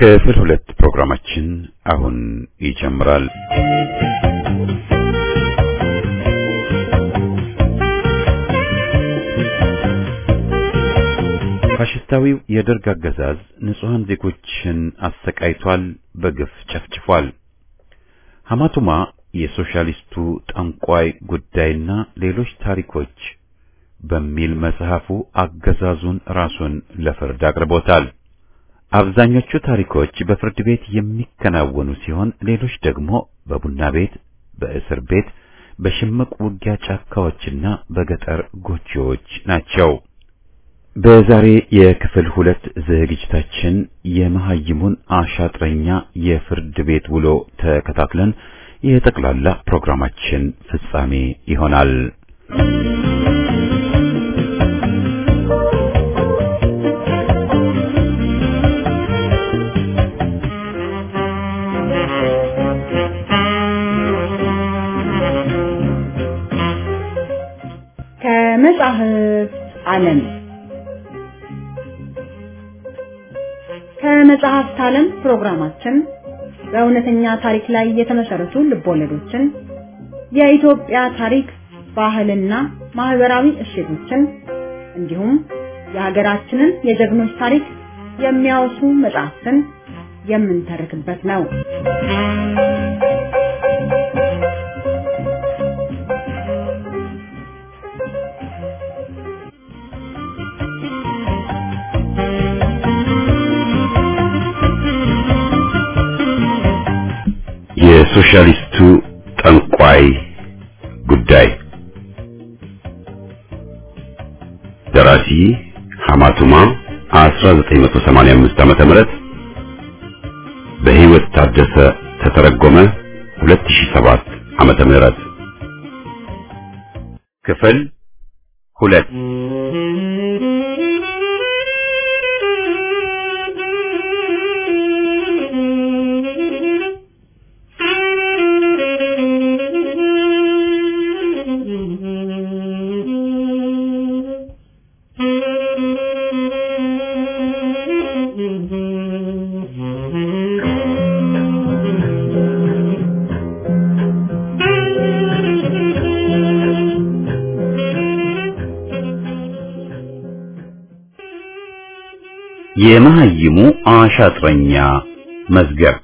ክፍል ሁለት ፕሮግራማችን አሁን ይጀምራል። ፋሽስታዊው የደርግ አገዛዝ ንጹሐን ዜጎችን አሰቃይቷል፣ በግፍ ጨፍጭፏል። ሐማቱማ የሶሻሊስቱ ጠንቋይ ጉዳይና ሌሎች ታሪኮች በሚል መጽሐፉ አገዛዙን ራሱን ለፍርድ አቅርቦታል። አብዛኞቹ ታሪኮች በፍርድ ቤት የሚከናወኑ ሲሆን ሌሎች ደግሞ በቡና ቤት፣ በእስር ቤት፣ በሽምቅ ውጊያ ጫካዎችና በገጠር ጎጆዎች ናቸው። በዛሬ የክፍል ሁለት ዝግጅታችን የመሐይሙን አሻጥረኛ የፍርድ ቤት ውሎ ተከታትለን የጠቅላላ ፕሮግራማችን ፍጻሜ ይሆናል። ከመጻሕፍት ዓለም ከመጽሐፍት ዓለም ፕሮግራማችን በእውነተኛ ታሪክ ላይ የተመሰረቱ ልቦለዶችን፣ የኢትዮጵያ ታሪክ፣ ባህልና ማህበራዊ እሴቶችን እንዲሁም የሀገራችንን የጀግኖች ታሪክ የሚያወሱ መጽሐፍትን የምንተርክበት ነው። የሶሻሊስቱ ጠንቋይ ጉዳይ ደራሲ ሐማቱማ 1985 ዓመተ ምህረት በሕይወት ታደሰ ተተረጎመ 2007 ዓመተ ምህረት ክፍል ሁለት የመሐይሙ አሻጥረኛ መዝገብ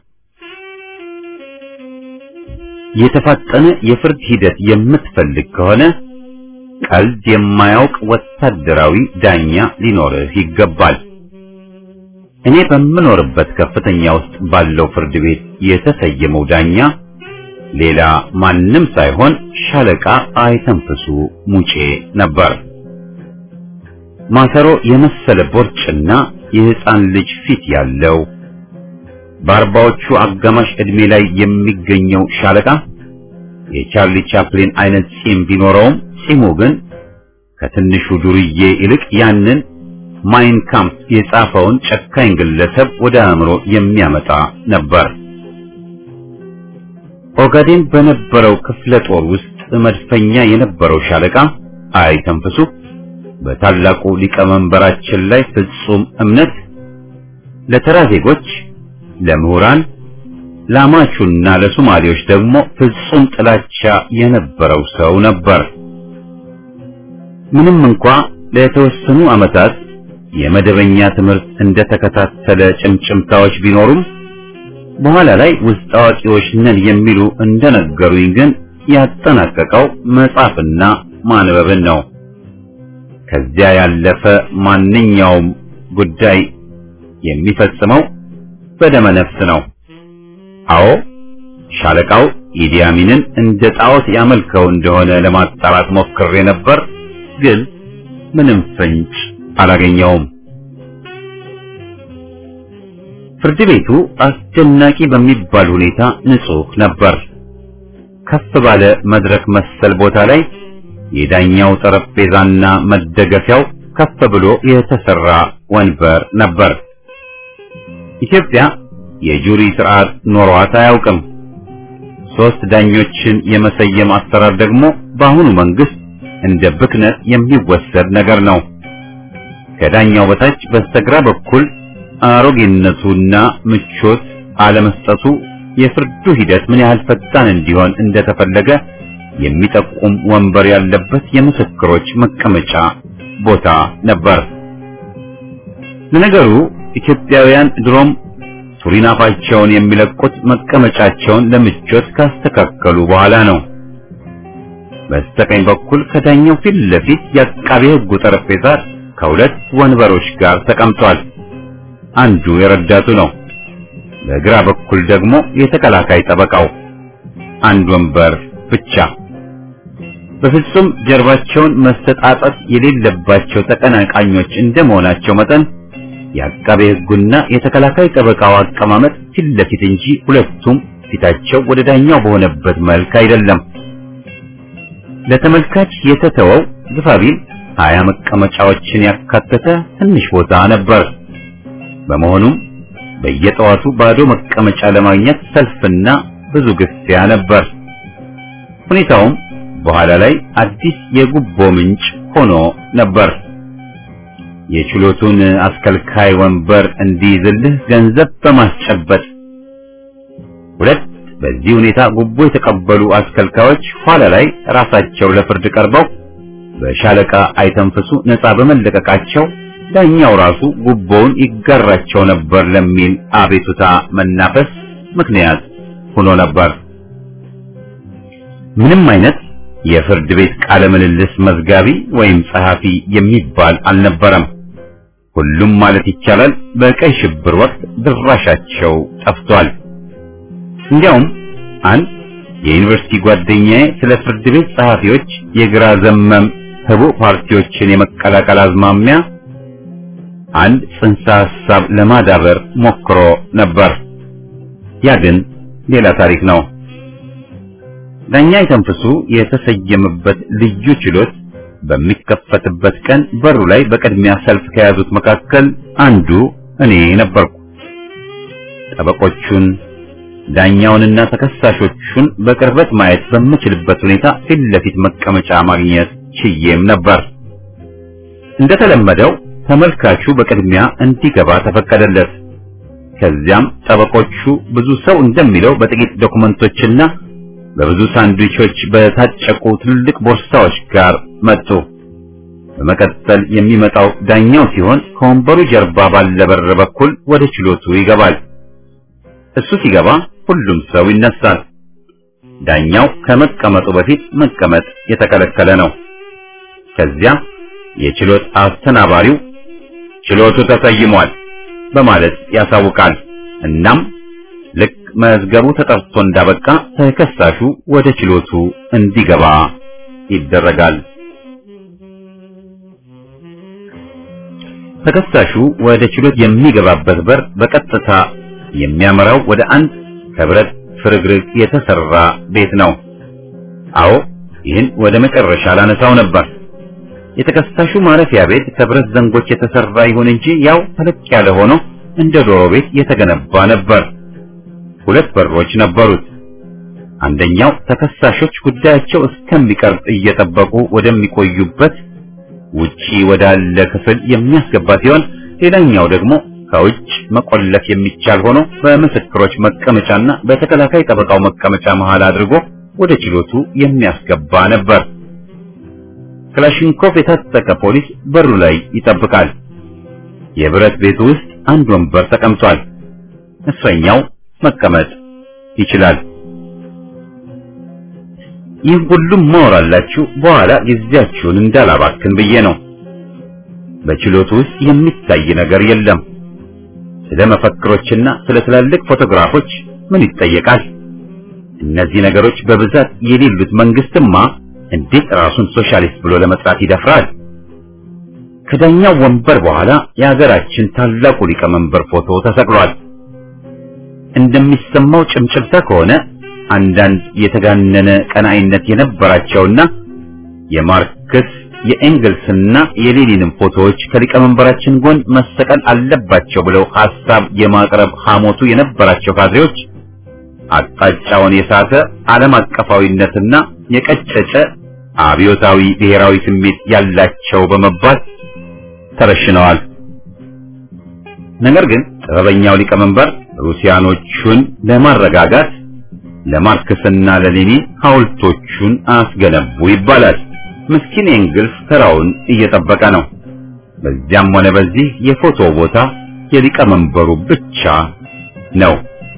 የተፋጠነ የፍርድ ሂደት የምትፈልግ ከሆነ ቀልድ የማያውቅ ወታደራዊ ዳኛ ሊኖርህ ይገባል። እኔ በምኖርበት ከፍተኛ ውስጥ ባለው ፍርድ ቤት የተሰየመው ዳኛ ሌላ ማንም ሳይሆን ሻለቃ አይተንፍሱ ሙጬ ነበር። ማሰሮ የመሰለ ቦርጭና የሕፃን ልጅ ፊት ያለው በአርባዎቹ አጋማሽ ዕድሜ ላይ የሚገኘው ሻለቃ የቻርሊ ቻፕሊን አይነት ጺም ቢኖረውም ጺሙ ግን ከትንሹ ዱርዬ ይልቅ ያንን ማይን ካምፕ የጻፈውን ጨካኝ ግለሰብ ወደ አእምሮ የሚያመጣ ነበር። ኦጋዴን በነበረው ክፍለ ጦር ውስጥ መድፈኛ የነበረው ሻለቃ አይተንፍሱ በታላቁ ሊቀመንበራችን ላይ ፍጹም እምነት ለተራ ዜጎች፣ ለምሁራን፣ ለአማቹና ለሶማሌዎች ደግሞ ፍጹም ጥላቻ የነበረው ሰው ነበር። ምንም እንኳ ለተወሰኑ ዓመታት የመደበኛ ትምህርት እንደተከታተለ ጭምጭምታዎች ቢኖሩም በኋላ ላይ ውስጥ አዋቂዎች ነን የሚሉ እንደነገሩኝ ግን ያጠናቀቀው መጻፍና ማንበብን ነው። ከዚያ ያለፈ ማንኛውም ጉዳይ የሚፈጽመው በደመ ነፍስ ነው። አዎ ሻለቃው ኢዲ አሚንን እንደ ጣዖት ያመልከው እንደሆነ ለማጣራት ሞክሬ ነበር፣ ግን ምንም ፍንጭ አላገኘውም። ፍርድ ቤቱ አስደናቂ በሚባል ሁኔታ ንጹህ ነበር። ከፍ ባለ መድረክ መሰል ቦታ ላይ የዳኛው ጠረጴዛና መደገፊያው ከፍ ብሎ የተሰራ ወንበር ነበር። ኢትዮጵያ የጁሪ ስርዓት ኖሯት አያውቅም። ሶስት ዳኞችን የመሰየም አሰራር ደግሞ በአሁኑ መንግስት እንደ ብክነት የሚወሰድ ነገር ነው። ከዳኛው በታች በስተግራ በኩል አሮጌነቱና ምቾት አለመስጠቱ የፍርዱ ሂደት ምን ያህል ፈጣን እንዲሆን እንደተፈለገ የሚጠቁም ወንበር ያለበት የምስክሮች መቀመጫ ቦታ ነበር። ለነገሩ ኢትዮጵያውያን ድሮም ሱሪናፋቸውን የሚለቁት መቀመጫቸውን ለምቾት ካስተካከሉ በኋላ ነው። በስተቀኝ በኩል ከዳኛው ፊት ለፊት የአቃቤ ሕጉ ጠረጴዛ ከሁለት ወንበሮች ጋር ተቀምጧል። አንዱ የረዳቱ ነው። በግራ በኩል ደግሞ የተከላካይ ጠበቃው አንድ ወንበር ብቻ። በፍጹም ጀርባቸውን መስተጣጠት የሌለባቸው ተቀናቃኞች እንደመሆናቸው መጠን የአቃቤ ሕጉና የተከላካይ ጠበቃው አቀማመጥ ፊት ለፊት እንጂ ሁለቱም ፊታቸው ወደ ዳኛው በሆነበት መልክ አይደለም። ለተመልካች የተተወው ግፋቢል ሀያ መቀመጫዎችን ያካተተ ትንሽ ቦታ ነበር። በመሆኑም በየጠዋቱ ባዶ መቀመጫ ለማግኘት ሰልፍና ብዙ ግፊያ ነበር። ሁኔታውም በኋላ ላይ አዲስ የጉቦ ምንጭ ሆኖ ነበር። የችሎቱን አስከልካይ ወንበር እንዲይዝልህ ገንዘብ በማስጨበጥ ሁለት በዚህ ሁኔታ ጉቦ የተቀበሉ አስከልካዮች ኋላ ላይ ራሳቸው ለፍርድ ቀርበው በሻለቃ አይተንፍሱ ነፃ በመለቀቃቸው ዳኛው ራሱ ጉቦውን ይጋራቸው ነበር ለሚል አቤቱታ መናፈስ ምክንያት ሆኖ ነበር። ምንም አይነት የፍርድ ቤት ቃለ ምልልስ መዝጋቢ ወይም ጸሐፊ የሚባል አልነበረም። ሁሉም ማለት ይቻላል በቀይ ሽብር ወቅት ድራሻቸው ጠፍቷል። እንዲያውም አንድ የዩኒቨርሲቲ ጓደኛዬ ስለ ፍርድ ቤት ጸሐፊዎች የግራ ዘመም ህቡዕ ፓርቲዎችን የመቀላቀል አዝማሚያ አንድ ጽንሰ ሐሳብ ለማዳበር ሞክሮ ነበር። ያ ግን ሌላ ታሪክ ነው። ዳኛ የተንፍሱ የተሰየመበት ልዩ ችሎት በሚከፈትበት ቀን በሩ ላይ በቅድሚያ ሰልፍ ከያዙት መካከል አንዱ እኔ ነበርኩ። ጠበቆቹን ዳኛውንና ተከሳሾቹን በቅርበት ማየት በምችልበት ሁኔታ ፊት ለፊት መቀመጫ ማግኘት ችዬም ነበር። እንደተለመደው ተመልካቹ በቅድሚያ እንዲገባ ተፈቀደለት። ከዚያም ጠበቆቹ ብዙ ሰው እንደሚለው በጥቂት ዶክመንቶችና በብዙ ሳንድዊቾች በታጨቁ ትልልቅ ቦርሳዎች ጋር መጡ። በመቀጠል የሚመጣው ዳኛው ሲሆን ከወንበሩ ጀርባ ባለ በር በኩል ወደ ችሎቱ ይገባል። እሱ ሲገባ ሁሉም ሰው ይነሳል። ዳኛው ከመቀመጡ በፊት መቀመጥ የተከለከለ ነው። ከዚያ የችሎት አስተናባሪው ችሎቱ ተሰይሟል በማለት ያሳውቃል። እናም ልክ መዝገቡ ተጠርቶ እንዳበቃ ተከሳሹ ወደ ችሎቱ እንዲገባ ይደረጋል። ተከሳሹ ወደ ችሎት የሚገባበት በር በቀጥታ የሚያመራው ወደ አንድ ከብረት ፍርግርግ የተሰራ ቤት ነው። አዎ ይህን ወደ መጨረሻ ላነሳው ነበር። የተከሳሹ ማረፊያ ቤት ከብረት ዘንጎች የተሰራ ይሁን እንጂ ያው ተለቅ ያለ ሆኖ እንደ ዶሮ ቤት የተገነባ ነበር። ሁለት በሮች ነበሩት። አንደኛው ተከሳሾች ጉዳያቸው እስከሚቀርብ እየጠበቁ ወደሚቆዩበት ውጪ ወዳለ ክፍል የሚያስገባ ሲሆን ሌላኛው ደግሞ ከውጭ መቆለፍ የሚቻል ሆኖ በምስክሮች መቀመጫና በተከላካይ ጠበቃው መቀመጫ መሃል አድርጎ ወደ ችሎቱ የሚያስገባ ነበር። ክላሽንኮቭ የታጠቀ ፖሊስ በሩ ላይ ይጠብቃል። የብረት ቤቱ ውስጥ አንድ ወንበር ተቀምጧል። እስረኛው መቀመጥ ይችላል። ይህ ሁሉም ማወራላችሁ በኋላ ጊዜያችሁን እንዳላባክን ብዬ ነው። በችሎቱ ውስጥ የሚታይ ነገር የለም። ስለ መፈክሮችና ስለ ትላልቅ ፎቶግራፎች ምን ይጠየቃል? እነዚህ ነገሮች በብዛት የሌሉት መንግስትማ እንዴት ራሱን ሶሻሊስት ብሎ ለመጥራት ይደፍራል? ከዳኛው ወንበር በኋላ የሀገራችን ታላቁ ሊቀመንበር ፎቶ ተሰቅሏል። እንደሚሰማው ጭምጭምታ ከሆነ አንዳንድ የተጋነነ ቀናኢነት የነበራቸውና የማርክስ የኤንግልስና የሌኒንም ፎቶዎች ከሊቀመንበራችን ጎን መሰቀል አለባቸው ብለው ሐሳብ የማቅረብ ሐሞቱ የነበራቸው ካድሬዎች አቅጣጫውን የሳተ ዓለም አቀፋዊነትና የቀጨጨ አብዮታዊ ብሔራዊ ስሜት ያላቸው በመባል ተረሽነዋል። ነገር ግን ጥበበኛው ሊቀመንበር ሩሲያኖቹን ለማረጋጋት ለማርክስና ለሌኒን ሐውልቶቹን አስገነቡ ይባላል። ምስኪን ኤንግልስ ተራውን እየጠበቀ ነው። በዚያም ሆነ በዚህ የፎቶ ቦታ የሊቀመንበሩ ብቻ ነው።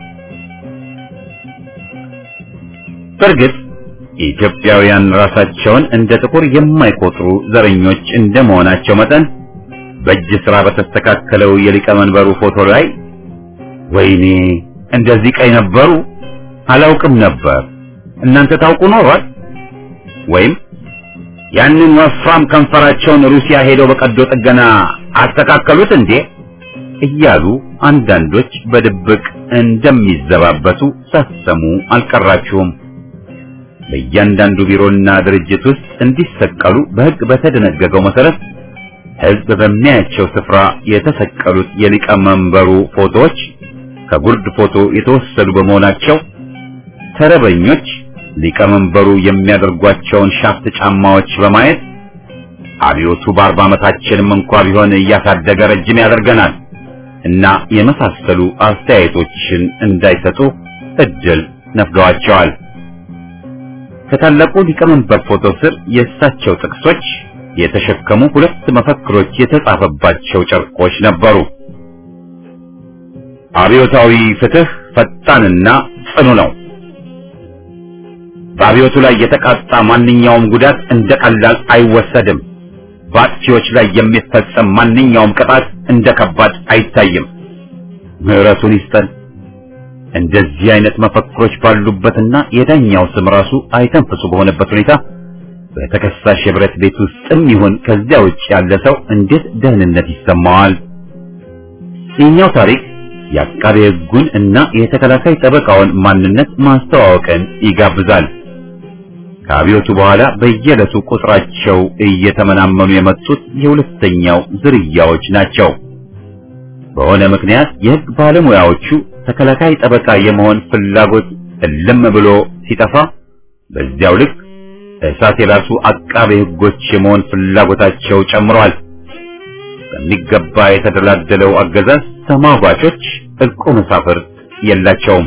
በእርግጥ ኢትዮጵያውያን ራሳቸውን እንደ ጥቁር የማይቆጥሩ ዘረኞች እንደመሆናቸው መጠን በእጅ ስራ በተስተካከለው የሊቀመንበሩ ፎቶ ላይ ወይኔ እንደዚህ ቀይ ነበሩ አላውቅም ነበር እናንተ ታውቁ ኖሯል ወይም ያንን ወፍራም ከንፈራቸውን ሩሲያ ሄደው በቀዶ ጥገና አስተካከሉት እንዴ እያሉ አንዳንዶች በድብቅ እንደሚዘባበቱ ሳሰሙ አልቀራችሁም። በእያንዳንዱ ቢሮና ድርጅት ውስጥ እንዲሰቀሉ በሕግ በተደነገገው መሰረት ሕዝብ በሚያያቸው ስፍራ የተሰቀሉት የሊቀመንበሩ ፎቶዎች ከጉርድ ፎቶ የተወሰዱ በመሆናቸው ተረበኞች ሊቀመንበሩ የሚያደርጓቸውን ሻፍት ጫማዎች በማየት አብዮቱ በአርባ ዓመታችንም እንኳ ቢሆን እያሳደገ ረጅም ያደርገናል እና የመሳሰሉ አስተያየቶችን እንዳይሰጡ እድል ነፍገዋቸዋል። ከታላቁ ሊቀመንበር ፎቶ ስር የእሳቸው ጥቅሶች የተሸከሙ ሁለት መፈክሮች የተጻፈባቸው ጨርቆች ነበሩ። አብዮታዊ ፍትህ ፈጣንና ጽኑ ነው። በአብዮቱ ላይ የተቃጣ ማንኛውም ጉዳት እንደ ቀላል አይወሰድም። በአጥፊዎች ላይ የሚፈጸም ማንኛውም ቅጣት እንደ ከባድ አይታይም። ምሕረቱን ይስጠን። እንደዚህ አይነት መፈክሮች ባሉበትና የዳኛው ስም ራሱ አይተንፍሱ በሆነበት ሁኔታ በተከሳሽ የብረት ቤት ውስጥም ይሁን ከዚያ ውጭ ያለ ሰው እንዴት ደህንነት ይሰማዋል? የኛው ታሪክ የአቃቤ ሕጉን እና የተከላካይ ጠበቃውን ማንነት ማስተዋወቅን ይጋብዛል። ከአብዮቱ በኋላ በየዕለቱ ቁጥራቸው እየተመናመኑ የመጡት የሁለተኛው ዝርያዎች ናቸው። በሆነ ምክንያት የሕግ ባለሙያዎቹ ተከላካይ ጠበቃ የመሆን ፍላጎት እልም ብሎ ሲጠፋ፣ በዚያው ልክ እሳት የላሱ አቃቤ ሕጎች የመሆን ፍላጎታቸው ጨምሯል። በሚገባ የተደላደለው አገዛዝ ተሟጋቾች እልቁ መሳፍርት የላቸውም።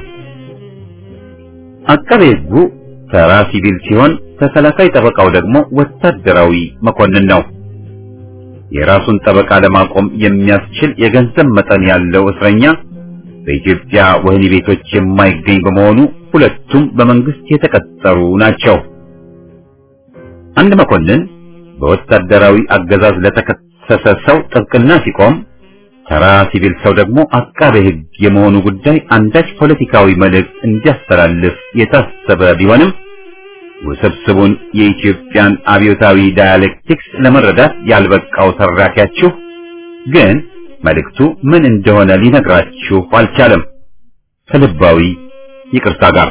አቃቤ ሕጉ ተራ ሲቪል ሲሆን ተከላካይ ጠበቃው ደግሞ ወታደራዊ መኮንን ነው። የራሱን ጠበቃ ለማቆም የሚያስችል የገንዘብ መጠን ያለው እስረኛ በኢትዮጵያ ወህኒ ቤቶች የማይገኝ በመሆኑ ሁለቱም በመንግስት የተቀጠሩ ናቸው። አንድ መኮንን በወታደራዊ አገዛዝ ለተከሰሰ ሰው ጥብቅና ሲቆም፣ ተራ ሲቪል ሰው ደግሞ አቃቤ ሕግ የመሆኑ ጉዳይ አንዳች ፖለቲካዊ መልእክት እንዲያስተላልፍ የታሰበ ቢሆንም ውስብስቡን የኢትዮጵያን አብዮታዊ ዳያሌክቲክስ ለመረዳት ያልበቃው ተራኪያችሁ ግን መልእክቱ ምን እንደሆነ ሊነግራችሁ አልቻለም። ከልባዊ ይቅርታ ጋር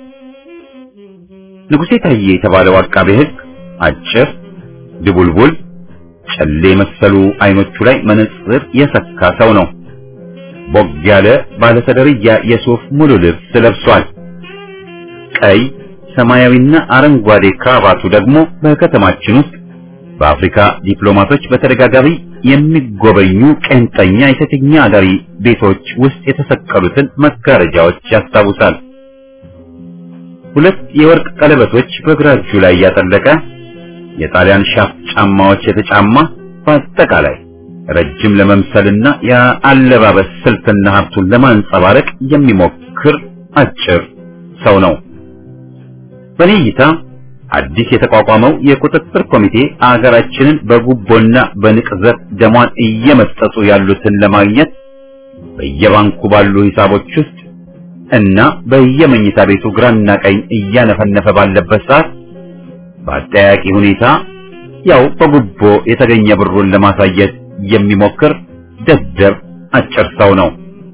ንጉሴ ታዬ የተባለው አቃቤ ሕግ አጭር፣ ድቡልቡል፣ ጨሌ መሰሉ አይኖቹ ላይ መነጽር የሰካ ሰው ነው። ቦግ ያለ ባለሰደርያ የሱፍ ሙሉ ልብስ ለብሷል። ቀይ ሰማያዊና አረንጓዴ ክራባቱ ደግሞ በከተማችን ውስጥ በአፍሪካ ዲፕሎማቶች በተደጋጋሚ የሚጎበኙ ቄንጠኛ የሴተኛ አዳሪ ቤቶች ውስጥ የተሰቀሉትን መጋረጃዎች ያስታውሳል። ሁለት የወርቅ ቀለበቶች በግራ እጁ ላይ ያጠለቀ የጣሊያን ሻፍ ጫማዎች የተጫማ በአጠቃላይ ረጅም ለመምሰልና የአለባበስ ስልትና ሀብቱን ለማንጸባረቅ የሚሞክር አጭር ሰው ነው። በኔ እይታ አዲስ የተቋቋመው የቁጥጥር ኮሚቴ አገራችንን በጉቦና በንቅዘት ደሟን እየመጠጡ ያሉትን ለማግኘት በየባንኩ ባሉ ሂሳቦች ውስጥ እና በየመኝታ ቤቱ ግራና ቀኝ እያነፈነፈ ባለበት ሰዓት በአጠያቂ ሁኔታ ያው በጉቦ የተገኘ ብሩን ለማሳየት የሚሞክር ደደብ አጭር ሰው ነው።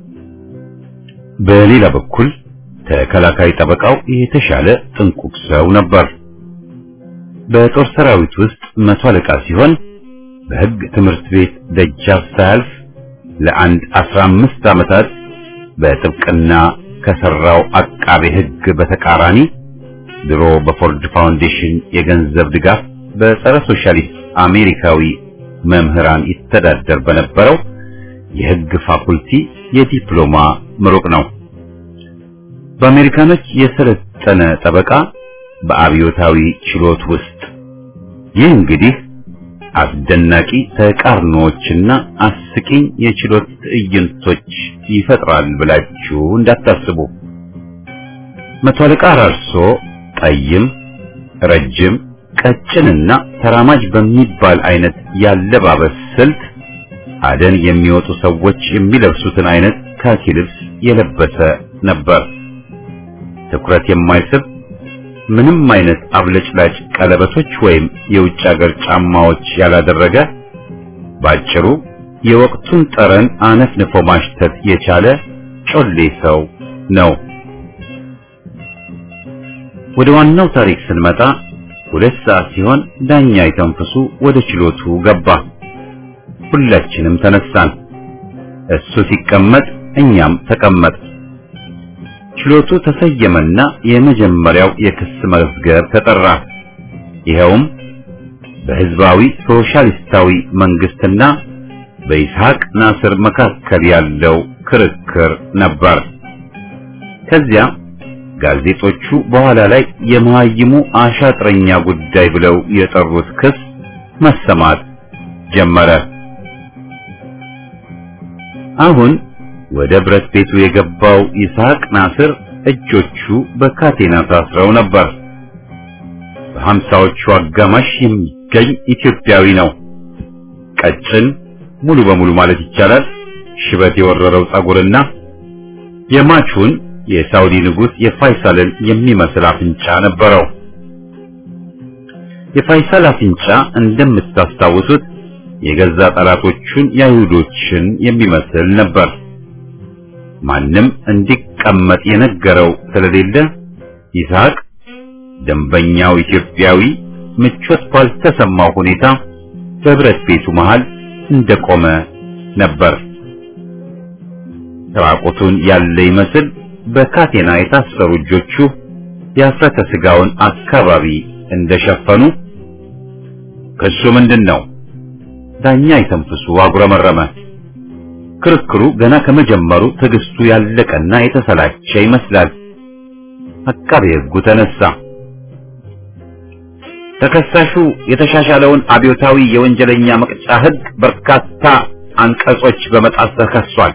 በሌላ በኩል ተከላካይ ጠበቃው የተሻለ ጥንቁቅ ሰው ነበር። በጦር ሰራዊት ውስጥ መቶ አለቃ ሲሆን በሕግ ትምህርት ቤት ደጃፍ ሳያልፍ ለአንድ አስራ አምስት ዓመታት በጥብቅና ከሰራው አቃቤ ሕግ በተቃራኒ ድሮ በፎርድ ፋውንዴሽን የገንዘብ ድጋፍ በጸረ ሶሻሊስት አሜሪካዊ መምህራን ይተዳደር በነበረው የሕግ ፋኩልቲ የዲፕሎማ ምሩቅ ነው። በአሜሪካኖች የሰለጠነ ጠበቃ በአብዮታዊ ችሎት ውስጥ ይህ እንግዲህ አስደናቂ ተቃርኖዎችና አስቂኝ የችሎት ትዕይንቶች ይፈጥራል ብላችሁ እንዳታስቡ። መቶ አለቃ አራርሶ ጠይም፣ ረጅም፣ ቀጭንና ተራማጅ በሚባል አይነት ያለባበስ ስልት አደን የሚወጡ ሰዎች የሚለብሱትን አይነት ካኪ ልብስ የለበሰ ነበር። ትኩረት የማይስብ ምንም አይነት አብለጭላጭ ቀለበቶች ወይም የውጭ ሀገር ጫማዎች ያላደረገ ባጭሩ የወቅቱን ጠረን አነፍንፎ ማሽተት የቻለ ጮሌ ሰው ነው። ወደ ዋናው ታሪክ ስንመጣ ሁለት ሰዓት ሲሆን ዳኛ የተንፍሱ ወደ ችሎቱ ገባ። ሁላችንም ተነሳን። እሱ ሲቀመጥ እኛም ተቀመጥ። ችሎቱ ተሰየመና የመጀመሪያው የክስ መዝገብ ተጠራ። ይኸውም በሕዝባዊ ሶሻሊስታዊ መንግስትና በይስሐቅ ናስር መካከል ያለው ክርክር ነበር። ከዚያ ጋዜጦቹ በኋላ ላይ የመሃይሙ አሻጥረኛ ጉዳይ ብለው የጠሩት ክስ መሰማት ጀመረ። አሁን ወደ ብረት ቤቱ የገባው ይስሐቅ ናስር እጆቹ በካቴና ታስረው ነበር። በሀምሳዎቹ አጋማሽ የሚገኝ ኢትዮጵያዊ ነው። ቀጭን ሙሉ በሙሉ ማለት ይቻላል ሽበት የወረረው ጸጉርና የማቹን የሳውዲ ንጉሥ የፋይሳልን የሚመስል አፍንጫ ነበረው። የፋይሳል አፍንጫ እንደምታስታውሱት የገዛ ጠላቶቹን የአይሁዶችን የሚመስል ነበር። ማንም እንዲቀመጥ የነገረው ስለሌለ ይስሐቅ ደንበኛው ኢትዮጵያዊ ምቾት ባልተሰማው ሁኔታ በብረት ቤቱ መሃል እንደቆመ ነበር። ራቁቱን ያለ ይመስል በካቴና የታሰሩ እጆቹ የአፍረተ ስጋውን አካባቢ እንደሸፈኑ ክሱ ምንድን ነው? ዳኛ የተንፍሱ አጉረመረመ። ክርክሩ ገና ከመጀመሩ ትዕግስቱ ያለቀና የተሰላቸ ይመስላል። አቃቤ ሕጉ ተነሳ። ተከሳሹ የተሻሻለውን አብዮታዊ የወንጀለኛ መቅጫ ሕግ በርካታ አንቀጾች በመጣስ ተከሷል።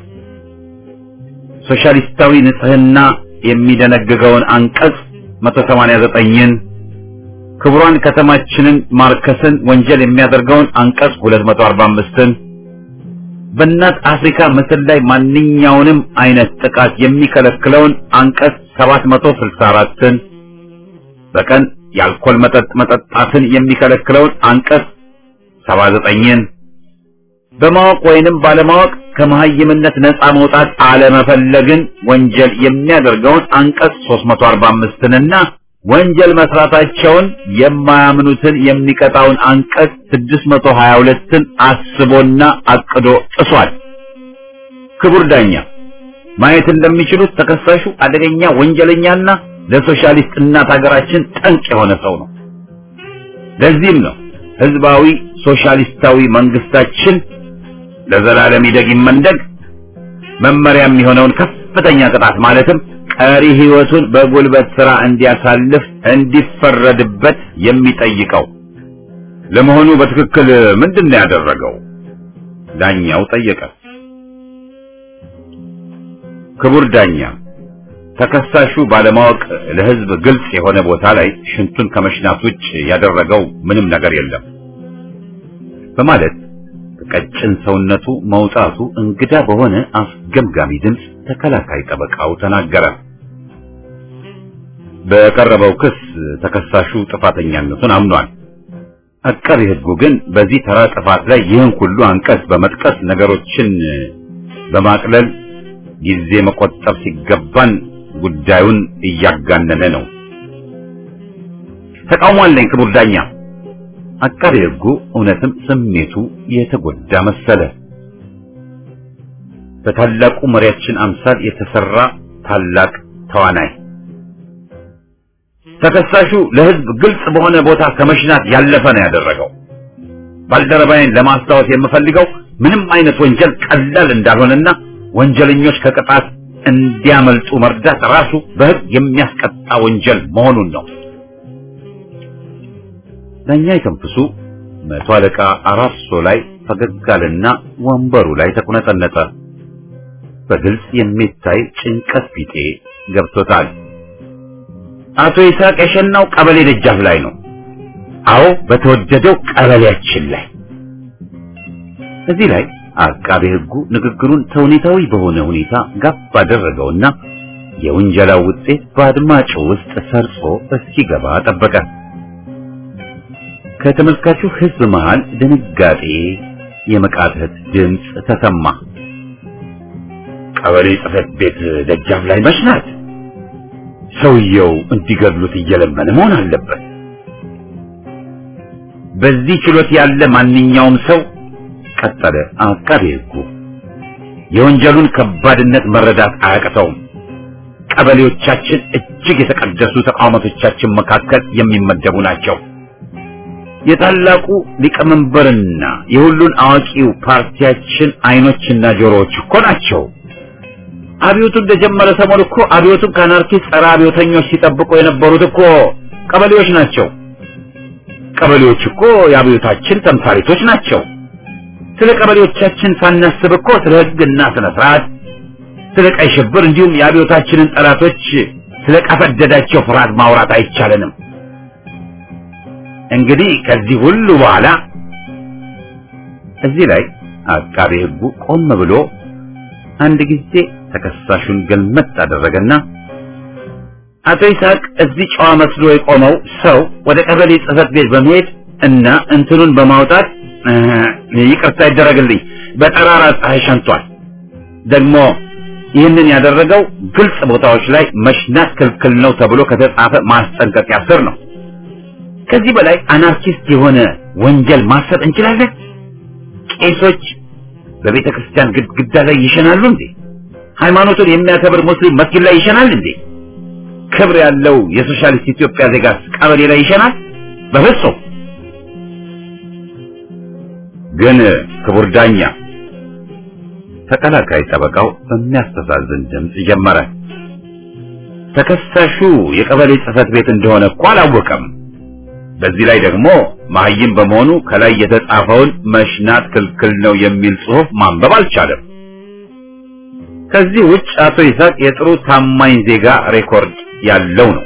ሶሻሊስታዊ ንጽህና የሚደነግገውን አንቀጽ 189ን ክቡራን ከተማችንን ማርከስን ወንጀል የሚያደርገውን አንቀጽ 245ን በእናት አፍሪካ ምስል ላይ ማንኛውንም አይነት ጥቃት የሚከለክለውን አንቀጽ 764ን በቀን የአልኮል መጠጥ መጠጣትን የሚከለክለውን አንቀጽ 79ን በማወቅ ወይንም ባለማወቅ ከመሀይምነት ነፃ መውጣት አለመፈለግን ወንጀል የሚያደርገውን አንቀጽ 345ንና ወንጀል መስራታቸውን የማያምኑትን የሚቀጣውን አንቀጽ 622ን አስቦና አቅዶ ጥሷል። ክቡር ዳኛ ማየት እንደሚችሉት ተከሳሹ አደገኛ ወንጀለኛና ለሶሻሊስት እናት ሀገራችን ጠንቅ የሆነ ሰው ነው። ለዚህም ነው ህዝባዊ ሶሻሊስታዊ መንግስታችን ለዘላለም ይደግ ይመንደግ መመሪያ የሚሆነውን ከፍተኛ ቅጣት ማለትም ቀሪ ህይወቱን በጉልበት ስራ እንዲያሳልፍ እንዲፈረድበት የሚጠይቀው። ለመሆኑ በትክክል ምንድን ነው ያደረገው? ዳኛው ጠየቀ። ክቡር ዳኛ፣ ተከሳሹ ባለማወቅ ለህዝብ ግልጽ የሆነ ቦታ ላይ ሽንቱን ከመሽናት ውጭ ያደረገው ምንም ነገር የለም በማለት ከቀጭን ሰውነቱ መውጣቱ እንግዳ በሆነ አስገምጋሚ ድምፅ ተከላካይ ጠበቃው ተናገረ። በቀረበው ክስ ተከሳሹ ጥፋተኛነቱን አምኗል። አቃቤ ሕጉ ግን በዚህ ተራ ጥፋት ላይ ይህን ሁሉ አንቀጽ በመጥቀስ ነገሮችን በማቅለል ጊዜ መቆጠብ ሲገባን ጉዳዩን እያጋነነ ነው። ተቃውሞ አለኝ ክቡር ዳኛ። አቃቤ ሕጉ እውነትም ስሜቱ የተጎዳ መሰለ። በታላቁ መሪያችን አምሳል የተሰራ ታላቅ ተዋናይ ተከሳሹ ለሕዝብ ግልጽ በሆነ ቦታ ከመሽናት ያለፈ ነው ያደረገው። ባልደረባዬን ለማስታወስ የምፈልገው ምንም አይነት ወንጀል ቀላል እንዳልሆነና ወንጀለኞች ከቅጣት እንዲያመልጡ መርዳት ራሱ በሕግ የሚያስቀጣ ወንጀል መሆኑን ነው። ዳኛ የተንፍሱ መቶ አለቃ አራርሶ ላይ ፈገግ አለና ወንበሩ ላይ ተቁነጠነጠ። በግልጽ የሚታይ ጭንቀት ቢጤ ገብቶታል። አቶ ይስሐቅ የሸናው ቀበሌ ደጃፍ ላይ ነው። አዎ በተወደደው ቀበሌያችን ላይ። እዚህ ላይ አቃቤ ሕጉ ንግግሩን ተውኔታዊ በሆነ ሁኔታ ጋብ አደረገውና የውንጀላው ውጤት በአድማጩ ውስጥ ሰርጾ እስኪገባ ጠበቀ። ከተመልካቹ ሕዝብ መሃል ድንጋጤ፣ የመቃተት ድምፅ ተሰማ። ቀበሌ ጽሕፈት ቤት ደጃፍ ላይ መሽናት ሰውየው እንዲገድሉት እየለመነ መሆን አለበት። በዚህ ችሎት ያለ ማንኛውም ሰው ቀጠለ አቃቤ ሕጉ የወንጀሉን ከባድነት መረዳት አያቅተውም። ቀበሌዎቻችን እጅግ የተቀደሱ ተቋማቶቻችን መካከል የሚመደቡ ናቸው። የታላቁ ሊቀመንበርና የሁሉን አዋቂው ፓርቲያችን አይኖችና ጆሮዎች እኮ ናቸው። አብዮቱ እንደጀመረ ሰሞን እኮ አብዮቱን ከአናርኪስት ጸረ አብዮተኞች ሲጠብቁ የነበሩት እኮ ቀበሌዎች ናቸው። ቀበሌዎች እኮ የአብዮታችን ተምሳሌቶች ናቸው። ስለ ቀበሌዎቻችን ሳናስብ እኮ ስለ ሕግና ስነ ስርዓት፣ ስለ ቀይ ሽብር እንዲሁም የአብዮታችንን ጠላቶች ስለ ቀፈደዳቸው ፍርሃት ማውራት አይቻለንም። እንግዲህ ከዚህ ሁሉ በኋላ እዚህ ላይ አቃቤ ሕጉ ቆም ብሎ አንድ ጊዜ ተከሳሹን ገልመጥ አደረገና አቶ ይስሐቅ እዚህ ጨዋ መስሎ የቆመው ሰው ወደ ቀበሌ ጽሕፈት ቤት በመሄድ እና እንትኑን በማውጣት ይቅርታ ይደረግልኝ፣ በጠራራ ፀሐይ ሸንቷል። ደግሞ ይህንን ያደረገው ግልጽ ቦታዎች ላይ መሽናት ክልክል ነው ተብሎ ከተጻፈ ማስጠንቀቂያ ስር ነው። ከዚህ በላይ አናርኪስት የሆነ ወንጀል ማሰብ እንችላለን? ቄሶች በቤተ ክርስቲያን ግድግዳ ላይ ይሸናሉ እንዴ? ሃይማኖቱን የሚያከብር ሙስሊም መስጊድ ላይ ይሸናል እንዴ? ክብር ያለው የሶሻሊስት ኢትዮጵያ ዜጋስ ቀበሌ ላይ ይሸናል? በፍጹም። ግን ክቡር ዳኛ፣ ተከላካይ ጠበቃው በሚያስተዛዝን ድምፅ ጀመረ። ተከሳሹ የቀበሌ ጽሕፈት ቤት እንደሆነ እኮ አላወቀም። በዚህ ላይ ደግሞ መሀይም በመሆኑ ከላይ የተጻፈውን መሽናት ክልክል ነው የሚል ጽሑፍ ማንበብ አልቻለም። ከዚህ ውጭ አቶ ይስሐቅ የጥሩ ታማኝ ዜጋ ሬኮርድ ያለው ነው።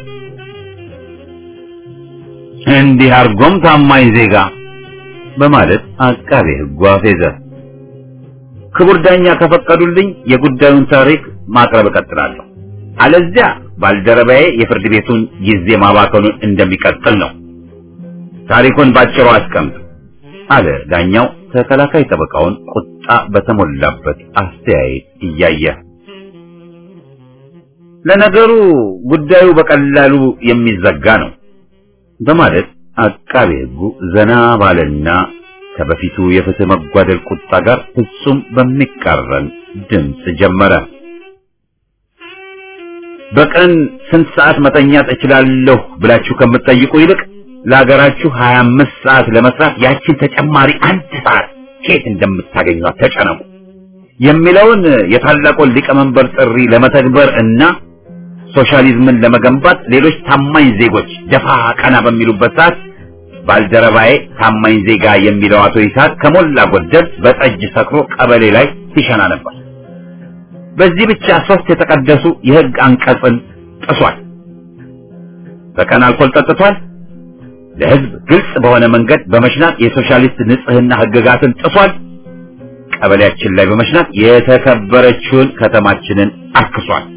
እንዲህ አርጎም ታማኝ ዜጋ በማለት አቃቤ ሕጉ አፌዘ። ክቡር ዳኛ ከፈቀዱልኝ የጉዳዩን ታሪክ ማቅረብ እቀጥላለሁ። አለዚያ ባልደረባዬ የፍርድ ቤቱን ጊዜ ማባከኑን እንደሚቀጥል ነው። ታሪኩን ባጭሩ አስቀምጥ አለ ዳኛው ተከላካይ ጠበቃውን ቁጣ በተሞላበት አስተያየት እያየ። ለነገሩ ጉዳዩ በቀላሉ የሚዘጋ ነው በማለት አቃቤ ሕጉ ዘና ባለና ከበፊቱ የፍትህ መጓደል ቁጣ ጋር ፍጹም በሚቃረን ድምፅ ጀመረ። በቀን ስንት ሰዓት መተኛት እችላለሁ ብላችሁ ከምትጠይቁ ይልቅ ለሀገራችሁ 25 ሰዓት ለመስራት ያችን ተጨማሪ አንድ ሰዓት ከየት እንደምታገኟት ተጨነቁ የሚለውን የታላቁን ሊቀመንበር ጥሪ ለመተግበር እና ሶሻሊዝምን ለመገንባት ሌሎች ታማኝ ዜጎች ደፋ ቀና በሚሉበት ሰዓት ባልደረባዬ ታማኝ ዜጋ የሚለው አቶ ይስሐቅ ከሞላ ጎደል በጠጅ ሰክሮ ቀበሌ ላይ ሲሸና ነበር። በዚህ ብቻ ሶስት የተቀደሱ የሕግ አንቀጽን ጥሷል። በቀን አልኮል ጠጥቷል። ለሕዝብ ግልጽ በሆነ መንገድ በመሽናት የሶሻሊስት ንጽህና ሕግጋትን ጥሷል። ቀበሌያችን ላይ በመሽናት የተከበረችውን ከተማችንን አክሷል።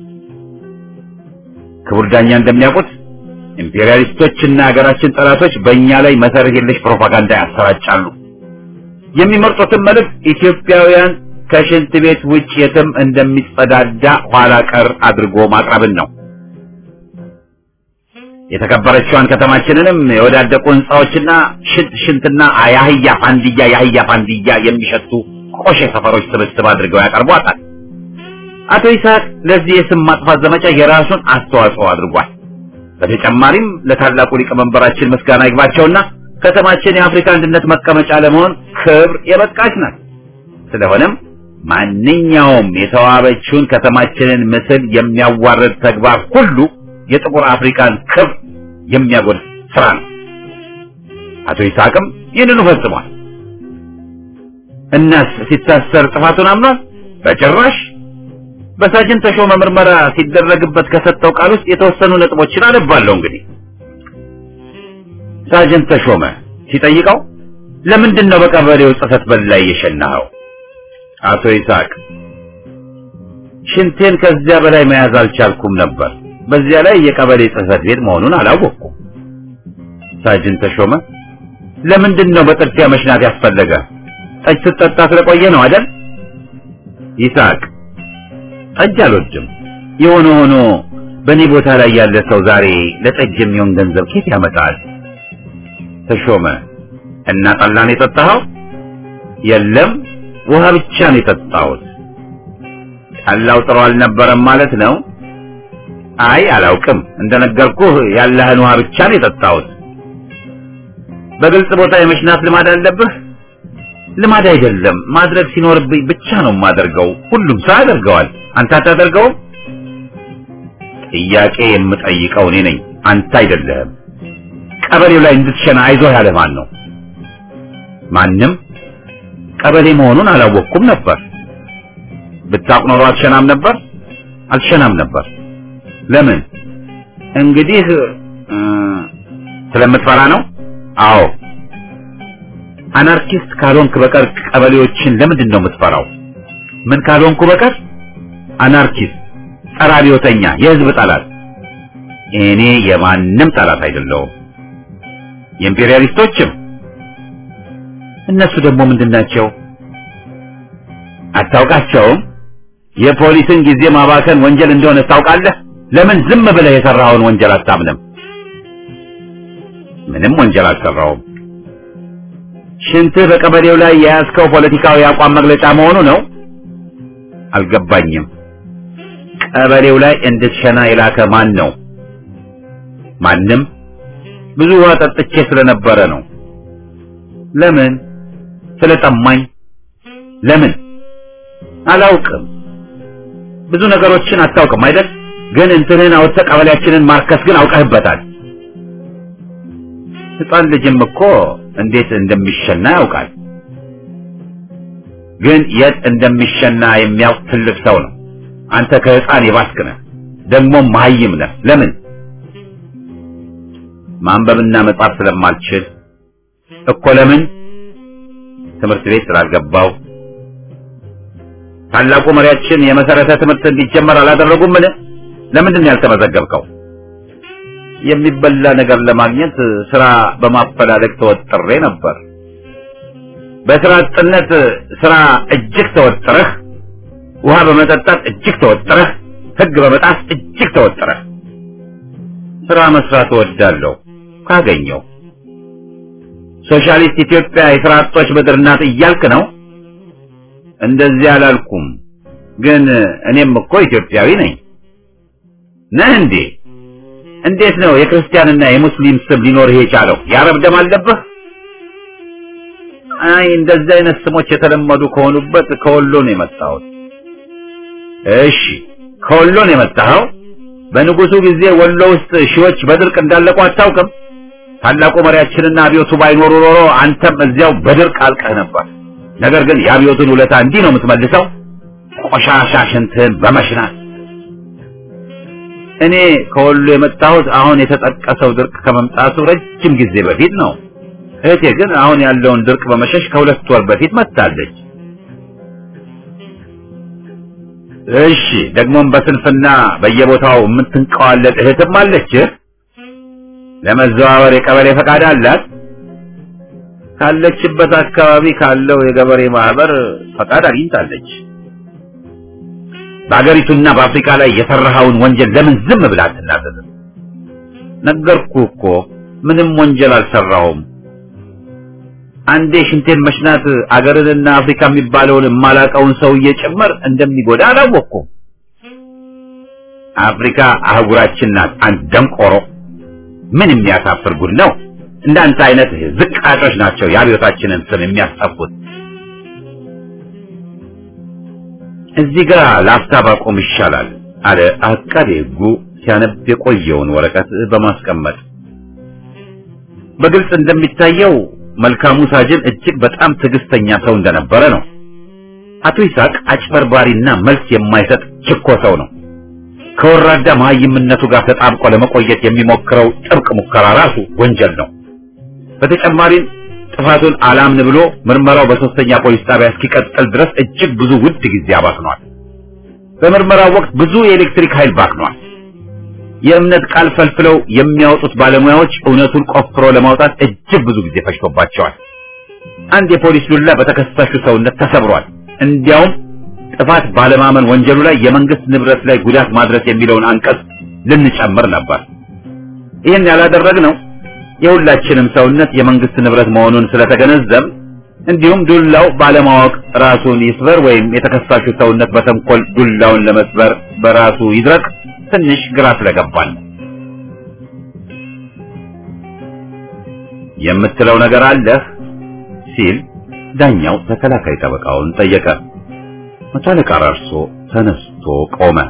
ክቡር ዳኛ እንደሚያውቁት ኢምፔሪያሊስቶችና የሀገራችን ጠላቶች በእኛ ላይ መሰረት የለሽ ፕሮፓጋንዳ ያሰራጫሉ። የሚመርጡትን መልእክት ኢትዮጵያውያን ከሽንት ቤት ውጭ የትም እንደሚጸዳዳ ኋላ ቀር አድርጎ ማቅረብን ነው። የተከበረችዋን ከተማችንንም የወዳደቁ ህንፃዎችና ሽንት ሽንትና የአህያ ፋንድያ የአህያ ፋንድያ የሚሸቱ ቆሼ ሰፈሮች ስብስብ አድርገው ያቀርቧታል። አቶ ይስሐቅ ለዚህ የስም ማጥፋት ዘመቻ የራሱን አስተዋጽኦ አድርጓል። በተጨማሪም ለታላቁ ሊቀመንበራችን ምስጋና ይግባቸውና ከተማችን የአፍሪካ አንድነት መቀመጫ ለመሆን ክብር የበቃች ናት። ስለሆነም ማንኛውም የተዋበችውን ከተማችንን ምስል የሚያዋርድ ተግባር ሁሉ የጥቁር አፍሪካን ክብር የሚያጎድፍ ስራ ነው። አቶ ይስሐቅም ይህንኑ ፈጽሟል። እናስ ሲታሰር ጥፋቱን አምኗል? በጭራሽ። በሳጅን ተሾመ ምርመራ ሲደረግበት ከሰጠው ቃል ውስጥ የተወሰኑ ነጥቦችን አነባለሁ። እንግዲህ ሳጅን ተሾመ ሲጠይቀው ለምንድን ነው በቀበሌው ጽሕፈት ቤት ላይ የሸናኸው? አቶ ይስሐቅ ሽንቴን ከዚያ በላይ መያዝ አልቻልኩም ነበር። በዚያ ላይ የቀበሌ ጽሕፈት ቤት መሆኑን አላወቅኩም። ሳጅን ተሾመ ለምንድን ነው በጥድፊያ መሽናት ያስፈለገ? ጠጅ ስትጠጣ ስለቆየ ነው አይደል? ይስሐቅ ጠጅ አልወድም። የሆነ ሆኖ በእኔ ቦታ ላይ ያለ ሰው ዛሬ ለጠጅ የሚሆን ገንዘብ ኬት ያመጣል? ተሾመ እና ጠላን የጠጣኸው? የለም ውሃ ብቻ ነው የጠጣሁት። ጠላው ጥሩ አልነበረም ማለት ነው? አይ አላውቅም። እንደነገርኩህ ያለህን ውሃ ብቻ ነው የጠጣሁት። በግልጽ ቦታ የመሽናት ልማድ አለብህ? ልማድ አይደለም፣ ማድረግ ሲኖርብኝ ብቻ ነው የማደርገው። ሁሉም ሰው ያደርገዋል። አንተ አታደርገውም? ጥያቄ የምጠይቀው እኔ ነኝ፣ አንተ አይደለህም። ቀበሌው ላይ እንድትሸና አይዞህ ያለህ ማን ነው? ማንም። ቀበሌ መሆኑን አላወቅኩም ነበር። ብታውቅ ኖሮ አትሸናም ነበር? አልሸናም ነበር። ለምን? እንግዲህ ስለምትፈራ ነው? አዎ። አናርኪስት ካልሆንክ በቀር ቀበሌዎችን ለምንድን ነው የምትፈራው? ምን ካልሆንኩ በቀር? አናርኪስት፣ ጸረ አብዮተኛ፣ የህዝብ ጠላት። እኔ የማንም ጠላት አይደለሁም። የኢምፔሪያሊስቶችም እነሱ ደግሞ ምንድን ናቸው? አታውቃቸውም? የፖሊስን ጊዜ ማባከን ወንጀል እንደሆነ ታውቃለህ? ለምን ዝም ብለህ የሰራኸውን ወንጀል አታምንም? ምንም ወንጀል አልሰራውም። ሽንትህ በቀበሌው ላይ የያዝከው ፖለቲካዊ አቋም መግለጫ መሆኑ ነው? አልገባኝም። ቀበሌው ላይ እንድትሸና የላከ ማን ነው? ማንም። ብዙ ውሃ ጠጥቼ ስለነበረ ነው። ለምን? ስለጠማኝ። ለምን? አላውቅም። ብዙ ነገሮችን አታውቅም አይደል? ግን እንትንህን አውጥተህ ቀበሌያችንን ማርከስ ግን አውቀህበታል። ሕፃን ልጅም እኮ እንዴት እንደሚሸና ያውቃል። ግን የት እንደሚሸና የሚያውቅ ትልቅ ሰው ነው። አንተ ከሕፃን የባስክ ነህ፣ ደግሞም መሀይም ነህ። ለምን? ማንበብና መጻፍ ስለማልችል እኮ። ለምን? ትምህርት ቤት ስላልገባው። ታላቁ መሪያችን የመሰረተ ትምህርት እንዲጀመር አላደረጉምን? ለምንድን ነው ያልተመዘገብከው? የሚበላ ነገር ለማግኘት ስራ በማፈላለግ ተወጥሬ ነበር። በስራ አጥነት ስራ እጅግ ተወጥረህ፣ ውሃ በመጠጣት እጅግ ተወጥረህ፣ ሕግ በመጣስ እጅግ ተወጥረህ። ስራ መስራት እወዳለሁ ካገኘው። ሶሻሊስት ኢትዮጵያ የስራ አጦች ምድር ናት እያልክ ነው? እንደዚህ አላልኩም፣ ግን እኔም እኮ ኢትዮጵያዊ ነኝ። ነህ እንዴ? እንዴት ነው የክርስቲያንና የሙስሊም ስም ሊኖርህ የቻለው? የአረብ ደም አለብህ? አይ እንደዚህ አይነት ስሞች የተለመዱ ከሆኑበት ከወሎ ነው የመጣሁት። እሺ ከወሎ ነው የመጣኸው? በንጉሱ ጊዜ ወሎ ውስጥ ሺዎች በድርቅ እንዳለቁ አታውቅም? ታላቁ መሪያችንና አብዮቱ ባይኖሩ ኖሮ አንተም እዚያው በድርቅ አልቀህ ነበር። ነገር ግን የአብዮቱን ውለታ እንዲህ ነው የምትመልሰው? ቆሻሻ ሽንትህን በመሽናት እኔ ከወሎ የመጣሁት አሁን የተጠቀሰው ድርቅ ከመምጣቱ ረጅም ጊዜ በፊት ነው። እህቴ ግን አሁን ያለውን ድርቅ በመሸሽ ከሁለት ወር በፊት መጥታለች። እሺ፣ ደግሞም በስንፍና በየቦታው የምትንቀዋለጥ እህትም አለች። ለመዘዋወር የቀበሌ ፈቃድ አላት። ካለችበት አካባቢ ካለው የገበሬ ማህበር ፈቃድ አግኝታለች። በአገሪቱና በአፍሪካ ላይ የሰራኸውን ወንጀል ለምን ዝም ብለህ አትናዘዝም? ነገርኩህ እኮ ምንም ወንጀል አልሰራሁም። አንዴ ሽንቴን መሽናት አገርንና አፍሪካ የሚባለውን የማላቀውን ሰውዬ ጭምር እንደሚጎዳ አላወቅኩም። አፍሪካ አህጉራችን ናት። አንድ ደንቆሮ! ምን የሚያሳፍር ጉድ ነው! እንዳንተ አይነት ዝቃጮች ናቸው የአብዮታችንን ስም የሚያስጠፉት። እዚህ ጋር ላፍታ ባቆም ይሻላል አለ አቃቤ ሕጉ ሲያነብ የቆየውን ወረቀት በማስቀመጥ። በግልጽ እንደሚታየው መልካሙ ሳጅን እጅግ በጣም ትዕግስተኛ ሰው እንደነበረ ነው። አቶ ይስሐቅ አጭበርባሪና መልስ የማይሰጥ ችኮ ሰው ነው። ከወራዳ መሀይምነቱ ጋር ተጣብቆ ለመቆየት የሚሞክረው ጥብቅ ሙከራ ራሱ ወንጀል ነው። በተጨማሪም ጥፋቱን አላምን ብሎ ምርመራው በሶስተኛ ፖሊስ ጣቢያ እስኪቀጥል ድረስ እጅግ ብዙ ውድ ጊዜ አባክኗል። በምርመራው ወቅት ብዙ የኤሌክትሪክ ኃይል ባክኗል። የእምነት ቃል ፈልፍለው የሚያወጡት ባለሙያዎች እውነቱን ቆፍሮ ለማውጣት እጅግ ብዙ ጊዜ ፈጅቶባቸዋል። አንድ የፖሊስ ዱላ በተከሳሹ ሰውነት ተሰብሯል። እንዲያውም ጥፋት ባለማመን ወንጀሉ ላይ የመንግስት ንብረት ላይ ጉዳት ማድረስ የሚለውን አንቀጽ ልንጨምር ነበር። ይህን ያላደረግነው የሁላችንም ሰውነት የመንግስት ንብረት መሆኑን ስለተገነዘብ እንዲሁም ዱላው ባለማወቅ ራሱን ይስበር ወይም የተከሳሹ ሰውነት በተንኮል ዱላውን ለመስበር በራሱ ይድረቅ ትንሽ ግራ ስለገባን የምትለው ነገር አለህ ሲል ዳኛው ተከላካይ ጠበቃውን ጠየቀ። መቶ አለቃ ራርሶ ተነስቶ ቆመ።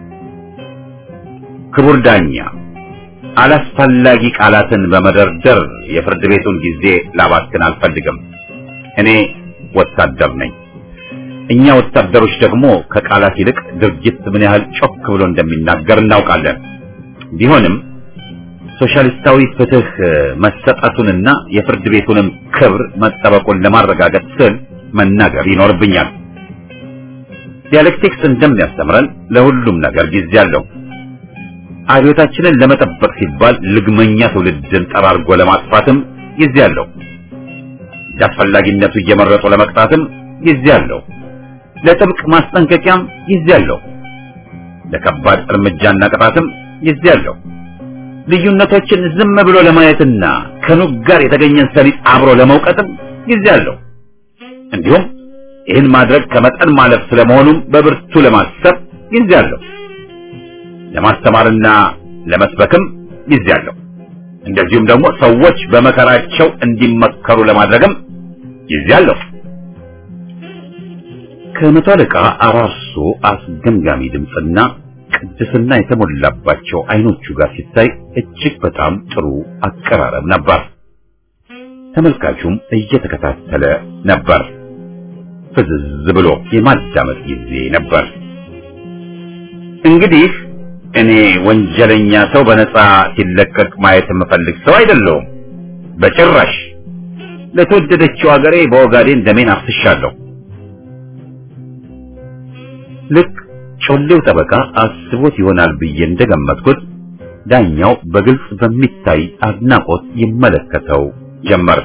ክቡር ዳኛ፣ አላስፈላጊ ቃላትን በመደርደር የፍርድ ቤቱን ጊዜ ላባክን አልፈልግም። እኔ ወታደር ነኝ። እኛ ወታደሮች ደግሞ ከቃላት ይልቅ ድርጊት ምን ያህል ጮክ ብሎ እንደሚናገር እናውቃለን። ቢሆንም ሶሻሊስታዊ ፍትህ መሰጠቱንና የፍርድ ቤቱንም ክብር መጠበቁን ለማረጋገጥ ስል መናገር ይኖርብኛል። ዲያሌክቲክስ እንደሚያስተምረን ለሁሉም ነገር ጊዜ አለው። አብዮታችንን ለመጠበቅ ሲባል ልግመኛ ትውልድን ጠራርጎ ለማጥፋትም ጊዜ አለው። እንዳስፈላጊነቱ እየመረጡ ለመቅጣትም ጊዜ አለው። ለጥብቅ ማስጠንቀቂያም ጊዜ አለው። ለከባድ እርምጃና ቅጣትም ጊዜ አለው። ልዩነቶችን ዝም ብሎ ለማየትና ከኑግ ጋር የተገኘን ሰሊጥ አብሮ ለመውቀጥም ጊዜ አለው። እንዲሁም ይህን ማድረግ ከመጠን ማለፍ ስለመሆኑም በብርቱ ለማሰብ ጊዜ አለው። ለማስተማርና ለመስበክም ጊዜ አለው። እንደዚሁም ደግሞ ሰዎች በመከራቸው እንዲመከሩ ለማድረግም ጊዜ አለው። ከመቶ አለቃ አራርሶ አስገምጋሚ ድምፅና ቅድስና የተሞላባቸው አይኖቹ ጋር ሲታይ እጅግ በጣም ጥሩ አቀራረብ ነበር። ተመልካቹም እየተከታተለ ነበር። ፍዝዝ ብሎ የማዳመጥ ጊዜ ነበር። እንግዲህ እኔ ወንጀለኛ ሰው በነፃ ሲለቀቅ ማየት የምፈልግ ሰው አይደለሁም። በጭራሽ። ለተወደደችው ሀገሬ በኦጋዴን ደሜን አፍስሻለሁ። ልክ ጮሌው ጠበቃ አስቦት ይሆናል ብዬ እንደገመትኩት ዳኛው በግልጽ በሚታይ አድናቆት ይመለከተው ጀመር።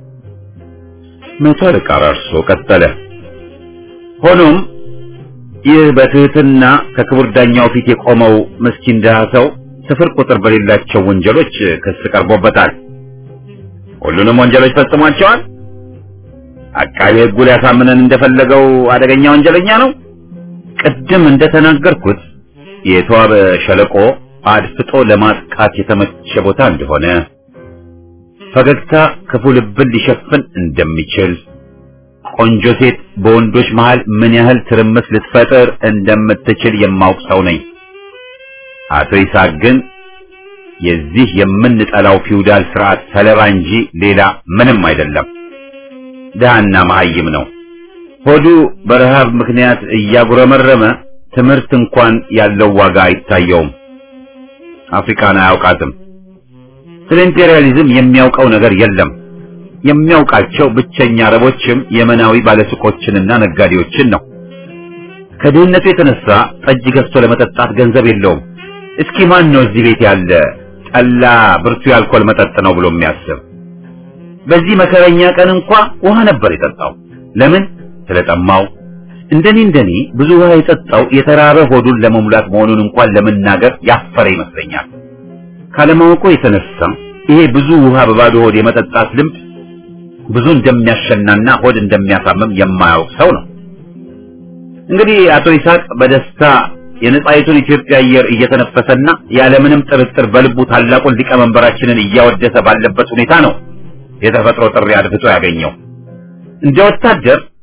መቶ አለቃ ራርሶ ቀጠለ። ሆኖም ይህ በትህትና ከክቡር ዳኛው ፊት የቆመው ምስኪን ድሃ ሰው ስፍር ቁጥር በሌላቸው ወንጀሎች ክስ ቀርቦበታል። ሁሉንም ወንጀሎች ፈጽሟቸዋል። አቃቤ ሕጉ ሊያሳምነን እንደፈለገው አደገኛ ወንጀለኛ ነው። ቅድም እንደተናገርኩት የተዋበ ሸለቆ አድፍጦ ለማጥቃት የተመቸ ቦታ እንደሆነ፣ ፈገግታ ክፉ ልብን ሊሸፍን እንደሚችል፣ ቆንጆ ሴት በወንዶች መሃል ምን ያህል ትርምስ ልትፈጥር እንደምትችል የማውቅ ሰው ነኝ። አቶ ይስሐቅ ግን የዚህ የምንጠላው ፊውዳል ስርዓት ሰለባ እንጂ ሌላ ምንም አይደለም። ድሃና መሀይም ነው። ሆዱ በረሃብ ምክንያት እያጉረመረመ ትምህርት እንኳን ያለው ዋጋ አይታየውም። አፍሪካን አያውቃትም። ስለ ኢምፔሪያሊዝም የሚያውቀው ነገር የለም። የሚያውቃቸው ብቸኛ አረቦችም የመናዊ ባለሱቆችንና ነጋዴዎችን ነው። ከድህነቱ የተነሳ ጠጅ ገዝቶ ለመጠጣት ገንዘብ የለውም። እስኪ ማን ነው እዚህ ቤት ያለ ጠላ ብርቱ የአልኮል መጠጥ ነው ብሎ የሚያስብ? በዚህ መከረኛ ቀን እንኳ ውሃ ነበር የጠጣው። ለምን? ስለጠማው። እንደኔ እንደኔ ብዙ ውሃ የጠጣው የተራበ ሆዱን ለመሙላት መሆኑን እንኳን ለመናገር ያፈረ ይመስለኛል። ካለማወቁ የተነሳ ይሄ ብዙ ውሃ በባዶ ሆድ የመጠጣት ልምድ ብዙ እንደሚያሸናና ሆድ እንደሚያሳምም የማያውቅ ሰው ነው። እንግዲህ አቶ ይስሐቅ በደስታ የነጻይቱን ኢትዮጵያ አየር እየተነፈሰና ያለምንም ጥርጥር በልቡ ታላቁን ሊቀመንበራችንን እያወደሰ ባለበት ሁኔታ ነው የተፈጥሮ ጥሪ አድፍጦ ያገኘው። እንደ ወታደር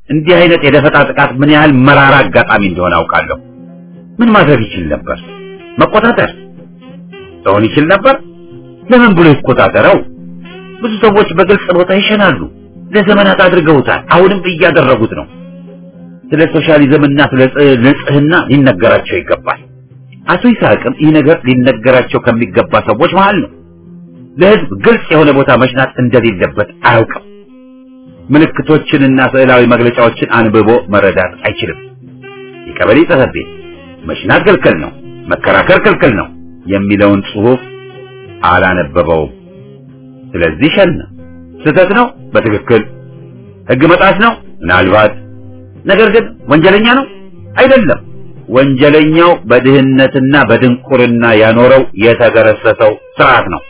እንዲህ አይነት የደፈጣ ጥቃት ምን ያህል መራራ አጋጣሚ እንደሆነ አውቃለሁ። ምን ማድረግ ይችል ነበር? መቆጣጠር ሰውን ይችል ነበር። ለምን ብሎ ይቆጣጠረው? ብዙ ሰዎች በግልጽ ቦታ ይሸናሉ። ለዘመናት አድርገውታል። አሁንም እያደረጉት ነው። ስለ ሶሻሊዝም እና ስለ ንጽህና ሊነገራቸው ይገባል። አቶ ይስሐቅም ይህ ነገር ሊነገራቸው ከሚገባ ሰዎች መሃል ነው። ለህዝብ ግልጽ የሆነ ቦታ መሽናት እንደሌለበት አያውቅም። ምልክቶችንና ስዕላዊ መግለጫዎችን አንብቦ መረዳት አይችልም። የቀበሌ ጽሕፈት ቤት መሽናት ክልክል ነው፣ መከራከር ክልክል ነው የሚለውን ጽሑፍ አላነበበውም። ስለዚህ ሸነ። ስህተት ነው፣ በትክክል ህግ መጣስ ነው፣ ምናልባት ነገር ግን ወንጀለኛ ነው አይደለም። ወንጀለኛው በድህነትና በድንቁርና ያኖረው የተገረሰሰው ስርዓት ነው።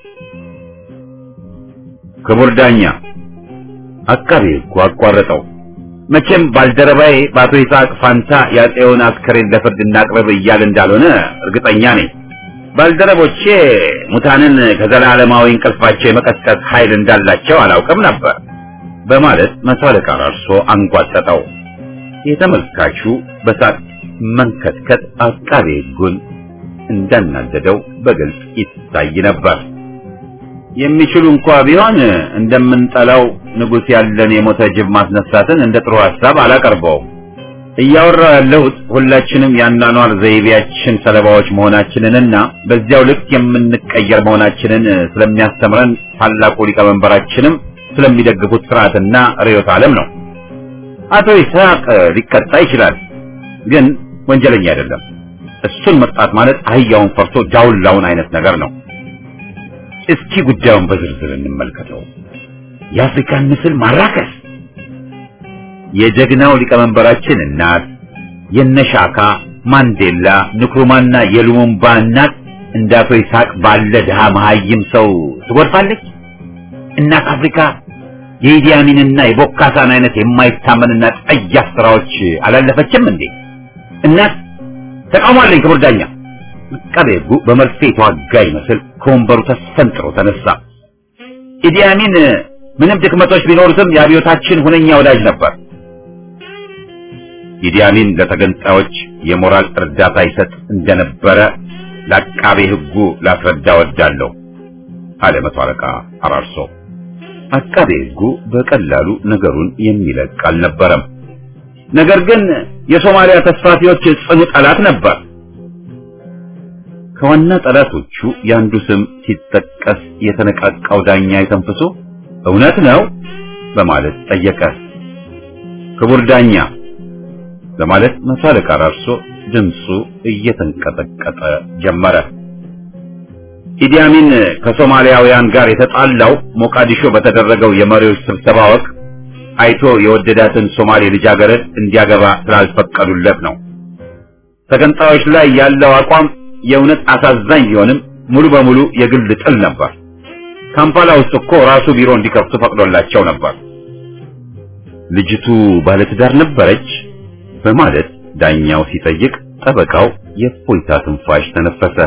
ክቡር ዳኛ አቃቤ ሕጉ አቋረጠው። መቼም ባልደረባዬ በአቶ ይስሐቅ ፋንታ የአፄውን አስከሬን ለፍርድ እናቅርብ እያል እንዳልሆነ እርግጠኛ ነኝ። ባልደረቦቼ ሙታንን ከዘላለማዊ እንቅልፋቸው የመቀስቀስ ኃይል እንዳላቸው አላውቅም ነበር በማለት መቶ አለቃ ራርሶ አንጓጠጠው። የተመልካቹ በሳቅ መንከትከት አቃቤ ሕጉን እንዳናደደው በግልጽ ይታይ ነበር። የሚችሉ እንኳ ቢሆን እንደምንጠላው ንጉሥ ያለን የሞተ ጅብ ማስነሳትን እንደ ጥሩ ሐሳብ አላቀርበውም። እያወራው ያለሁት ሁላችንም የአኗኗር ዘይቤያችን ሰለባዎች መሆናችንንና በዚያው ልክ የምንቀየር መሆናችንን ስለሚያስተምረን ታላቁ ሊቀመንበራችንም ስለሚደግፉት ስርዓትና ርዕዮተ ዓለም ነው። አቶ ይስሐቅ ሊቀጣ ይችላል፣ ግን ወንጀለኛ አይደለም። እሱን መቅጣት ማለት አህያውን ፈርቶ ዳውላውን አይነት ነገር ነው። እስኪ ጉዳዩን በዝርዝር እንመልከተው። የአፍሪካን ምስል ማራከስ የጀግናው ሊቀመንበራችን እናት የነሻካ ማንዴላ፣ ንክሩማና የሉሙምባ እናት እንደ አቶ ይስሐቅ ባለ ድሃ መሀይም ሰው ትጎድፋለች። እናት አፍሪካ የኢዲ አሚንና የቦካሳን አይነት የማይታመንና ጸያፍ ስራዎች አላለፈችም እንዴ? እናት ተቃውሟለኝ። ክቡር ዳኛ አቃቤ ሕጉ በመርፌ የተዋጋ ይመስል ከወንበሩ ተስፈንጥሮ ተነሳ። ኢዲ አሚን ምንም ድክመቶች ቢኖሩትም የአብዮታችን ሁነኛ ወዳጅ ነበር። ኢዲ አሚን ለተገንጣዮች የሞራል እርዳታ ይሰጥ እንደነበረ ለአቃቤ ሕጉ ላስረዳ ወዳለሁ አለ መቶ አለቃ አራርሶ። አቃቤ ሕጉ በቀላሉ ነገሩን የሚለቅ አልነበረም። ነገር ግን የሶማሊያ ተስፋፊዎች ጽኑ ጠላት ነበር። ከዋና ጠላቶቹ የአንዱ ስም ሲጠቀስ የተነቃቃው ዳኛ የተንፍሶ እውነት ነው በማለት ጠየቀ። ክቡር ዳኛ በማለት መቶ አለቃ ራርሶ ድምፁ እየተንቀጠቀጠ ጀመረ። ኢዲ አሚን ከሶማሊያውያን ጋር የተጣላው ሞቃዲሾ በተደረገው የመሪዎች ስብሰባ ወቅት አይቶ የወደዳትን ሶማሌ ልጃገረድ እንዲያገባ ስላልፈቀዱለት ነው። ተገንጣዮች ላይ ያለው አቋም የእውነት አሳዛኝ ቢሆንም ሙሉ በሙሉ የግል ጥል ነበር። ካምፓላ ውስጥ እኮ ራሱ ቢሮ እንዲከፍቱ ፈቅዶላቸው ነበር። ልጅቱ ባለትዳር ነበረች በማለት ዳኛው ሲጠይቅ ጠበቃው የእፎይታ ትንፋሽ ተነፈሰ።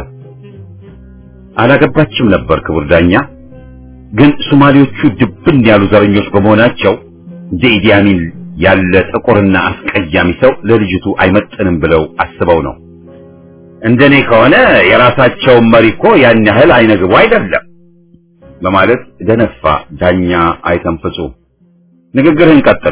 አላገባችም ነበር ክቡር ዳኛ። ግን ሶማሌዎቹ ድብን ያሉ ዘረኞች በመሆናቸው እንደ ኢዲ አሚን ያለ ጥቁርና አስቀያሚ ሰው ለልጅቱ አይመጥንም ብለው አስበው ነው። እንደኔ ከሆነ የራሳቸውን መሪ እኮ ያን ያህል አይነግቡ አይደለም በማለት ደነፋ ዳኛ አይተንፍሱ። ንግግርህን ቀጥል።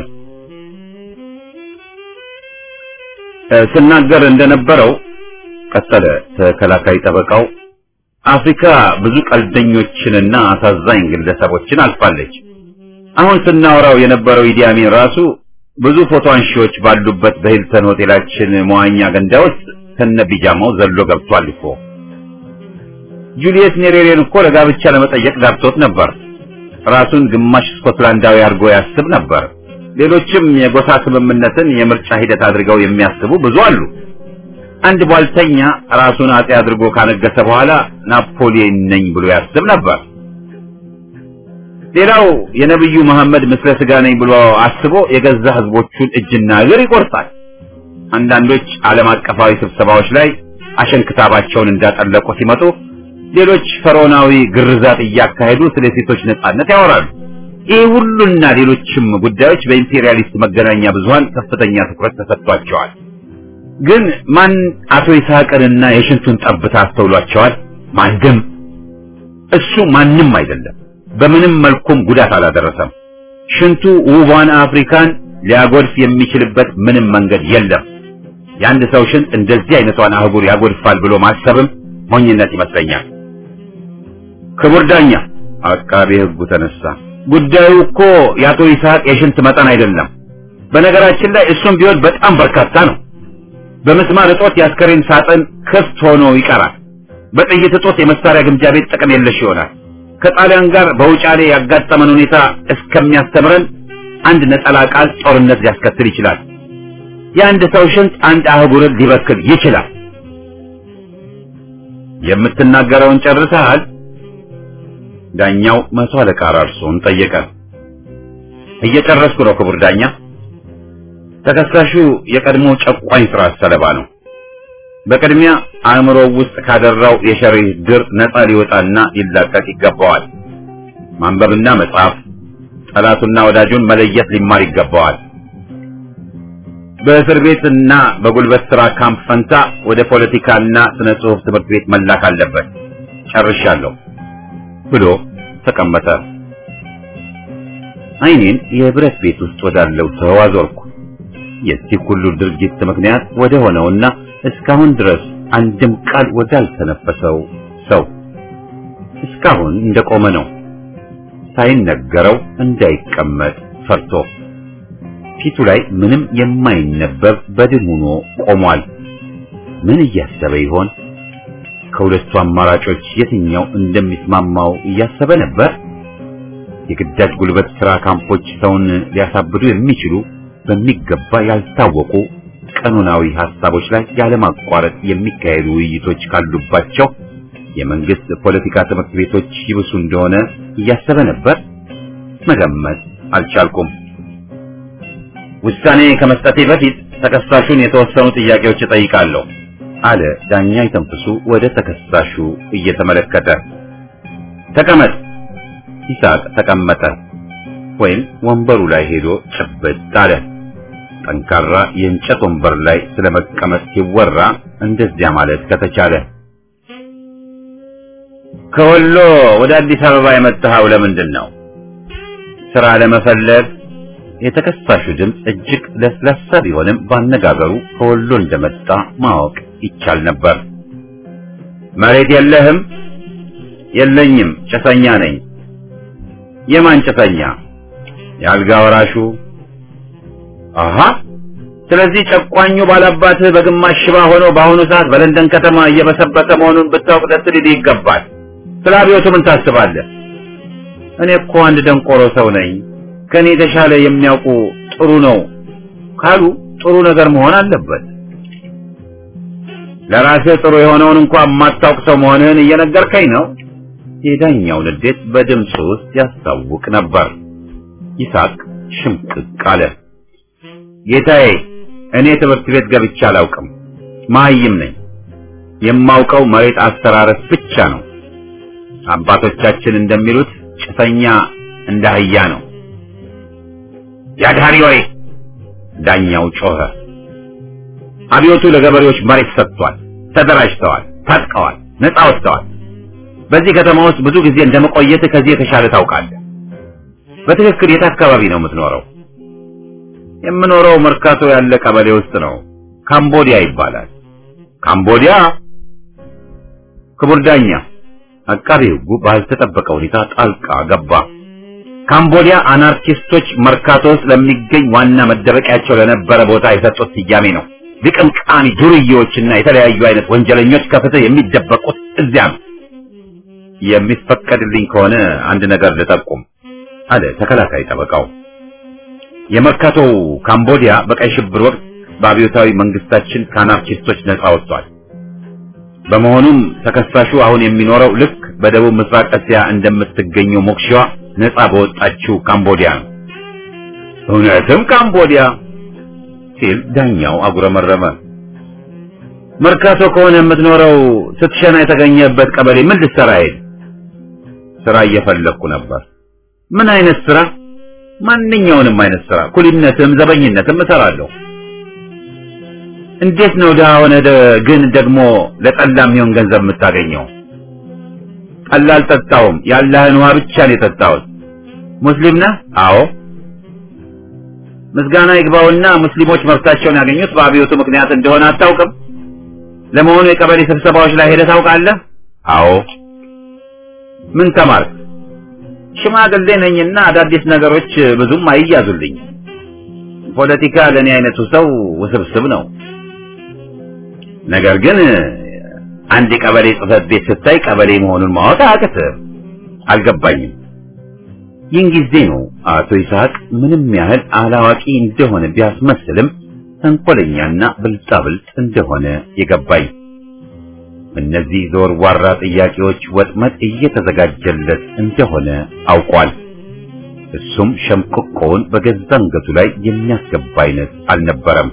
ስናገር እንደነበረው ቀጠለ ተከላካይ ጠበቃው፣ አፍሪካ ብዙ ቀልደኞችንና አሳዛኝ ግለሰቦችን አልፋለች። አሁን ስናወራው የነበረው ኢዲ አሚን ራሱ ብዙ ፎቶ አንሺዎች ባሉበት በሂልተን ሆቴላችን መዋኛ ገንዳ ውስጥ ከነ ቢጃማው ዘሎ ገብቷል እኮ። ጁሊየስ ኔሬሬን እኮ ለጋብቻ ለመጠየቅ ጋብቶት ነበር። ራሱን ግማሽ ስኮትላንዳዊ አድርጎ ያስብ ነበር። ሌሎችም የጎሳ ስምምነትን የምርጫ ሂደት አድርገው የሚያስቡ ብዙ አሉ። አንድ ቧልተኛ ራሱን አጤ አድርጎ ካነገሰ በኋላ ናፖሊየን ነኝ ብሎ ያስብ ነበር። ሌላው የነብዩ መሐመድ ምስለ ስጋ ነኝ ብሎ አስቦ የገዛ ህዝቦቹን እጅና እግር ይቆርጣል። አንዳንዶች ዓለም አቀፋዊ ስብሰባዎች ላይ አሸንክታባቸውን እንዳጠለቁ ሲመጡ፣ ሌሎች ፈርዖናዊ ግርዛት እያካሄዱ ስለ ሴቶች ነጻነት ያወራሉ። ይህ ሁሉና ሌሎችም ጉዳዮች በኢምፔሪያሊስት መገናኛ ብዙሃን ከፍተኛ ትኩረት ተሰጥቷቸዋል። ግን ማን አቶ ይስሐቅንና የሽንቱን ጠብታ አስተውሏቸዋል? ማንም። እሱ ማንም አይደለም። በምንም መልኩም ጉዳት አላደረሰም። ሽንቱ ውቧን አፍሪካን ሊያጎድፍ የሚችልበት ምንም መንገድ የለም። የአንድ ሰው ሽንት እንደዚህ አይነቷን አህጉር ያጎድፋል ብሎ ማሰብም ሞኝነት ይመስለኛል። ክቡር ዳኛ፣ አቃቤ ሕጉ ተነሳ። ጉዳዩ እኮ የአቶ ይስሐቅ የሽንት መጠን አይደለም። በነገራችን ላይ እሱም ቢሆን በጣም በርካታ ነው። በመስማር እጦት የአስከሬን ሳጥን ክፍት ሆኖ ይቀራል። በጥይት እጦት የመሳሪያ ግምጃ ቤት ጥቅም የለሽ ይሆናል። ከጣሊያን ጋር በውጫሌ ያጋጠመን ሁኔታ እስከሚያስተምረን አንድ ነጠላ ቃል ጦርነት ሊያስከትል ይችላል። የአንድ ሰው ሽንት አንድ አህጉርን ሊበክል ይችላል። የምትናገረውን ጨርሰሃል? ዳኛው መቶ አለቃ ራርሶን ጠየቀ። እየጨረስኩ ነው ክቡር ዳኛ። ተከሳሹ የቀድሞ ጨቋኝ ስርዓት ሰለባ ነው። በቅድሚያ አእምሮ ውስጥ ካደራው የሸሪ ድር ነፃ ሊወጣና ሊላቀቅ ይገባዋል። ማንበብና መጻፍ፣ ጠላቱና ወዳጁን መለየት ሊማር ይገባዋል። በእስር ቤትና በጉልበት ስራ ካምፕ ፈንታ ወደ ፖለቲካና ስነ ጽሑፍ ትምህርት ቤት መላክ አለበት። ጨርሻለሁ ብሎ ተቀመጠ። አይኔን የብረት ቤት ውስጥ ወዳለው ሰው አዞርኩ። የዚህ ሁሉ ድርጊት ምክንያት ወደ ሆነውና እስካሁን ድረስ አንድም ቃል ወዳልተነፈሰው ሰው እስካሁን እንደቆመ ነው፣ ሳይነገረው እንዳይቀመጥ ፈርቶ ፊቱ ላይ ምንም የማይነበብ በድን ሆኖ ቆሟል። ምን እያሰበ ይሆን? ከሁለቱ አማራጮች የትኛው እንደሚስማማው እያሰበ ነበር። የግዳጅ ጉልበት ስራ ካምፖች ሰውን ሊያሳብዱ የሚችሉ በሚገባ ያልታወቁ ቀኖናዊ ሐሳቦች ላይ ያለማቋረጥ የሚካሄዱ ውይይቶች ካሉባቸው የመንግስት ፖለቲካ ትምህርት ቤቶች ይብሱ እንደሆነ እያሰበ ነበር። መገመት አልቻልኩም። ውሳኔ ከመስጠቴ በፊት ተከሳሹን የተወሰኑ ጥያቄዎች እጠይቃለሁ አለ ዳኛ ይተንፍሱ ወደ ተከሳሹ እየተመለከተ። ተቀመጥ። ይስሐቅ ተቀመጠ፣ ወይም ወንበሩ ላይ ሄዶ ጭብጥ አለ። ጠንካራ የእንጨት ወንበር ላይ ስለመቀመጥ ሲወራ እንደዚያ ማለት ከተቻለ ከወሎ ወደ አዲስ አበባ የመጣኸው ለምንድን ነው? ስራ ለመፈለግ። የተከሳሹ ድምፅ እጅግ ለስላሳ ቢሆንም ባነጋገሩ ከወሎ እንደመጣ ማወቅ ይቻል ነበር። መሬት የለህም? የለኝም፣ ጭሰኛ ነኝ። የማን ጭሰኛ? የአልጋ ወራሹ። አሃ ስለዚህ ጨቋኙ ባላባትህ በግማሽ ሽባ ሆኖ በአሁኑ ሰዓት በለንደን ከተማ እየበሰበሰ መሆኑን ብታውቅ ደስ ሊልህ ይገባል። ስለ አብዮቱ ምን ታስባለህ? እኔ እኮ አንድ ደንቆሮ ሰው ነኝ። ከኔ የተሻለ የሚያውቁ ጥሩ ነው ካሉ ጥሩ ነገር መሆን አለበት። ለራስህ ጥሩ የሆነውን እንኳን የማታውቅ ሰው መሆንህን እየነገርከኝ ነው። የዳኛው ንዴት በድምፁ ውስጥ ያስታውቅ ነበር። ይስሐቅ ሽምቅቅ አለ። ጌታዬ፣ እኔ ትምህርት ቤት ገብቼ አላውቅም። መሀይም ነኝ። የማውቀው መሬት አስተራረስ ብቻ ነው። አባቶቻችን እንደሚሉት ጭሰኛ እንደ አህያ ነው። ያድሃሪ ወይ! ዳኛው ጮኸ። አብዮቱ ለገበሬዎች መሬት ሰጥቷል። ተደራጅተዋል፣ ታጥቀዋል፣ ነፃ ወጥተዋል። በዚህ ከተማ ውስጥ ብዙ ጊዜ እንደመቆየት ከዚህ የተሻለ ታውቃለህ። በትክክል የት አካባቢ ነው የምትኖረው? የምኖረው መርካቶ ያለ ቀበሌ ውስጥ ነው። ካምቦዲያ ይባላል። ካምቦዲያ? ክቡር ዳኛ፣ አቃቤ ሕጉ ባልተጠበቀ ሁኔታ ጣልቃ ገባ። ካምቦዲያ አናርኪስቶች መርካቶ ውስጥ ለሚገኝ ዋና መደበቂያቸው ለነበረ ቦታ የሰጡት ስያሜ ነው። ልቅምቃሚ ዱርዬዎችና የተለያዩ አይነት ወንጀለኞች ከፍትህ የሚደበቁት እዚያ ነው። የሚፈቀድልኝ ከሆነ አንድ ነገር ልጠቁም አለ ተከላካይ ጠበቃው። የመርካቶ ካምቦዲያ በቀይ ሽብር ወቅት በአብዮታዊ መንግስታችን ከአናርኪስቶች ነፃ ወጥቷል። በመሆኑም ተከሳሹ አሁን የሚኖረው ልክ በደቡብ ምስራቅ እስያ እንደምትገኘው ሞክሺዋ ነፃ በወጣችው ካምቦዲያ ነው። እውነትም ካምቦዲያ ሲል ዳኛው አጉረመረመ። መርካቶ ከሆነ የምትኖረው ስትሸና የተገኘበት ቀበሌ ምን ልትሰራ ሄድ? ስራ እየፈለግኩ ነበር። ምን አይነት ስራ? ማንኛውንም አይነት ስራ፣ ኩሊነትም ዘበኝነትም እሰራለሁ። እንዴት ነው ድሀ ሆነህ ደ- ግን ደግሞ ለጠላ የሚሆን ገንዘብ የምታገኘው? ጠላ አልጠጣሁም፣ ያለህን ውሃ ብቻ ነው የጠጣሁት። ሙስሊም ነህ? አዎ። ምስጋና ይግባውና ሙስሊሞች መብታቸውን ያገኙት በአብዮቱ ምክንያት እንደሆነ አታውቅም? ለመሆኑ የቀበሌ ስብሰባዎች ላይ ሄደህ ታውቃለህ? አዎ። ምን ተማርክ? ሽማግሌ ነኝና አዳዲስ ነገሮች ብዙም አይያዙልኝ። ፖለቲካ ለእኔ አይነቱ ሰው ውስብስብ ነው። ነገር ግን አንድ የቀበሌ ጽሕፈት ቤት ስታይ ቀበሌ መሆኑን ማወቅ አያቅትም። አልገባኝም። ይህን ጊዜ ነው አቶ ይስሐቅ ምንም ያህል አላዋቂ እንደሆነ ቢያስመስልም ተንኮለኛና ብልጣብልጥ እንደሆነ የገባኝ። እነዚህ ዘወርዋራ ጥያቄዎች ወጥመድ እየተዘጋጀለት እንደሆነ አውቋል። እሱም ሸምቆቆውን በገዛ አንገቱ ላይ የሚያስገባ አይነት አልነበረም።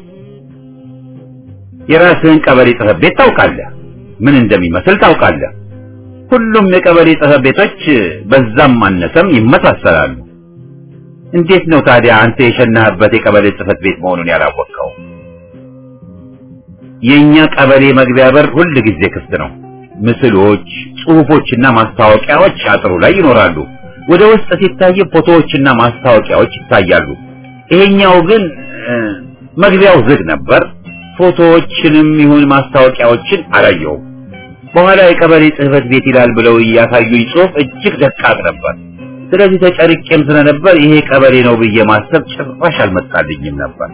የራስህን ቀበሌ ጽሕፈት ቤት ታውቃለህ? ምን እንደሚመስል ታውቃለህ? ሁሉም የቀበሌ ጽሕፈት ቤቶች በዛም አነሰም ይመሳሰላሉ። እንዴት ነው ታዲያ አንተ የሸናህበት የቀበሌ ጽሕፈት ቤት መሆኑን ያላወቅኸው? የኛ ቀበሌ መግቢያ በር ሁል ጊዜ ክፍት ነው። ምስሎች፣ ጽሑፎችና ማስታወቂያዎች አጥሩ ላይ ይኖራሉ። ወደ ውስጥ ሲታይ ፎቶዎችና ማስታወቂያዎች ይታያሉ። ይሄኛው ግን እ፣ መግቢያው ዝግ ነበር። ፎቶዎችንም ይሁን ማስታወቂያዎችን አላየሁም። በኋላ የቀበሌ ጽሕፈት ቤት ይላል ብለው እያሳዩኝ ጽሑፍ እጅግ ደቃቅ ነበር። ስለዚህ ተጨርቄም ስለነበር ይሄ ቀበሌ ነው ብዬ ማሰብ ጭራሽ አልመጣልኝም ነበር።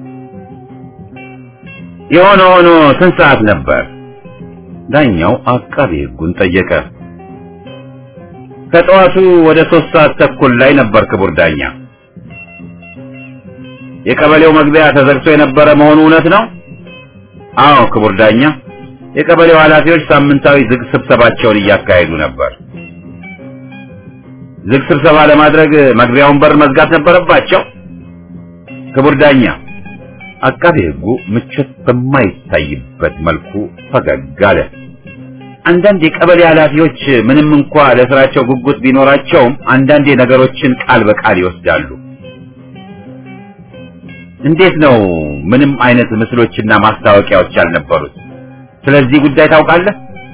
የሆነ ሆኖ ስንት ሰዓት ነበር? ዳኛው አቃቤ ሕጉን ጠየቀ። ከጠዋቱ ወደ ሶስት ሰዓት ተኩል ላይ ነበር ክቡር ዳኛ። የቀበሌው መግቢያ ተዘግቶ የነበረ መሆኑ እውነት ነው? አዎ ክቡር ዳኛ። የቀበሌው ኃላፊዎች ሳምንታዊ ዝግ ስብሰባቸውን እያካሄዱ ነበር። ዝግ ስብሰባ ለማድረግ መግቢያውን በር መዝጋት ነበረባቸው? ክቡር ዳኛ። አቃቤ ሕጉ ምቾት በማይታይበት መልኩ ፈገግ አለ። አንዳንድ የቀበሌ ኃላፊዎች ምንም እንኳ ለስራቸው ጉጉት ቢኖራቸውም አንዳንዴ ነገሮችን ቃል በቃል ይወስዳሉ። እንዴት ነው ምንም አይነት ምስሎችና ማስታወቂያዎች ያልነበሩት? ስለዚህ ጉዳይ ታውቃለህ?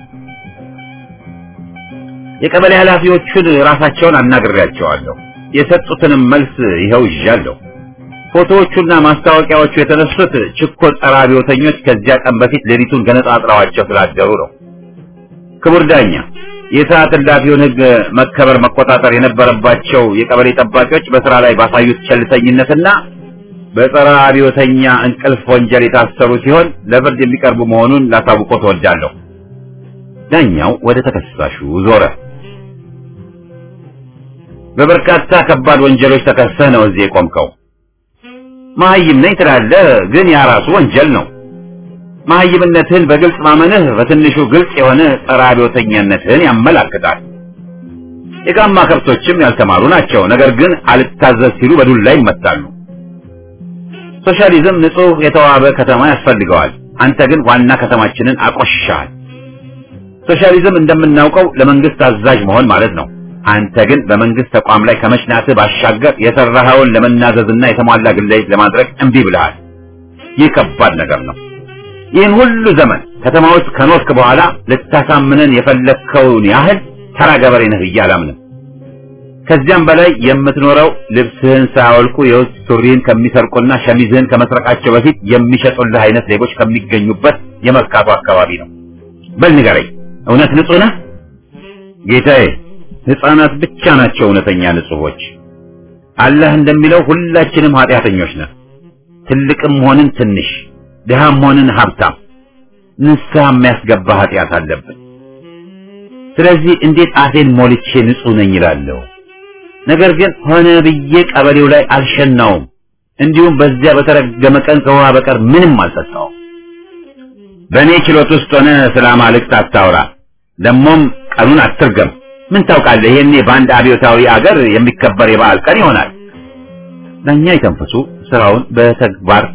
የቀበሌ ኃላፊዎቹን ራሳቸውን አናግሬያቸዋለሁ። የሰጡትንም መልስ ይኸው ይዣለሁ። ፎቶዎቹና ማስታወቂያዎቹ የተነሱት ችኮል ጸረ አብዮተኞች ከዚያ ቀን በፊት ሌሊቱን ገነጣጥለዋቸው ስላደሩ ነው። ክቡር ዳኛ፣ የሰዓት እላፊውን ሕግ መከበር መቆጣጠር የነበረባቸው የቀበሌ ጠባቂዎች በስራ ላይ ባሳዩት ቸልተኝነትና በጸረ አብዮተኛ እንቅልፍ ወንጀል የታሰሩ ሲሆን ለፍርድ የሚቀርቡ መሆኑን ላሳውቆ ተወዳለሁ። ዳኛው ወደ ተከሳሹ ዞረ። በበርካታ ከባድ ወንጀሎች ተከሰህ ነው እዚህ የቆምከው። መሀይም ነኝ ትላለህ፣ ግን ያ ራሱ ወንጀል ነው። መሀይምነትህን በግልጽ ማመንህ በትንሹ ግልጽ የሆነ ጸረ አብዮተኛነትህን ያመላክታል። የጋማ ከብቶችም ያልተማሩ ናቸው፣ ነገር ግን አልታዘዝ ሲሉ በዱላ ይመታሉ። ሶሻሊዝም ንጹህ የተዋበ ከተማ ያስፈልገዋል። አንተ ግን ዋና ከተማችንን አቆሽሻል። ሶሻሊዝም እንደምናውቀው ለመንግስት አዛዥ መሆን ማለት ነው። አንተ ግን በመንግስት ተቋም ላይ ከመሽናትህ ባሻገር የሰራኸውን ለመናዘዝና የተሟላ ግለይት ለማድረግ እምቢ ብለሃል። ይህ ከባድ ነገር ነው። ይህን ሁሉ ዘመን ከተማ ውስጥ ከኖርክ በኋላ ልታሳምነን የፈለግከውን ያህል ተራ ገበሬ ነህ ብዬ አላምንም። ከዚያም በላይ የምትኖረው ልብስህን ሳያወልቁ የውስጥ ሱሪህን ከሚሰርቁና ሸሚዝህን ከመስረቃቸው በፊት የሚሸጡልህ አይነት ሌቦች ከሚገኙበት የመርካቶ አካባቢ ነው። በል ንገረኝ፣ እውነት ንጹህ ነህ? ጌታዬ፣ ሕፃናት ብቻ ናቸው እውነተኛ ንጹሖች። አላህ እንደሚለው ሁላችንም ኃጢአተኞች ነን። ትልቅም ሆንን ትንሽ፣ ድሃም ሆንን ሀብታም፣ ንስሐ የሚያስገባ ኃጢአት አለብን። ስለዚህ እንዴት አፌን ሞልቼ ንጹህ ነኝ እላለሁ? ነገር ግን ሆነ ብዬ ቀበሌው ላይ አልሸናውም። እንዲሁም በዚያ በተረገመ ቀን ከውሃ በቀር ምንም አልጠጣውም። በእኔ ችሎት ውስጥ ሆነ ስለ አማልክት አታውራ። ደግሞም ቀኑን አትርገም። ምን ታውቃለህ? ይሄኔ በአንድ አብዮታዊ አገር የሚከበር የበዓል ቀን ይሆናል። ዳኛ የተንፈሱ ስራውን በተግባር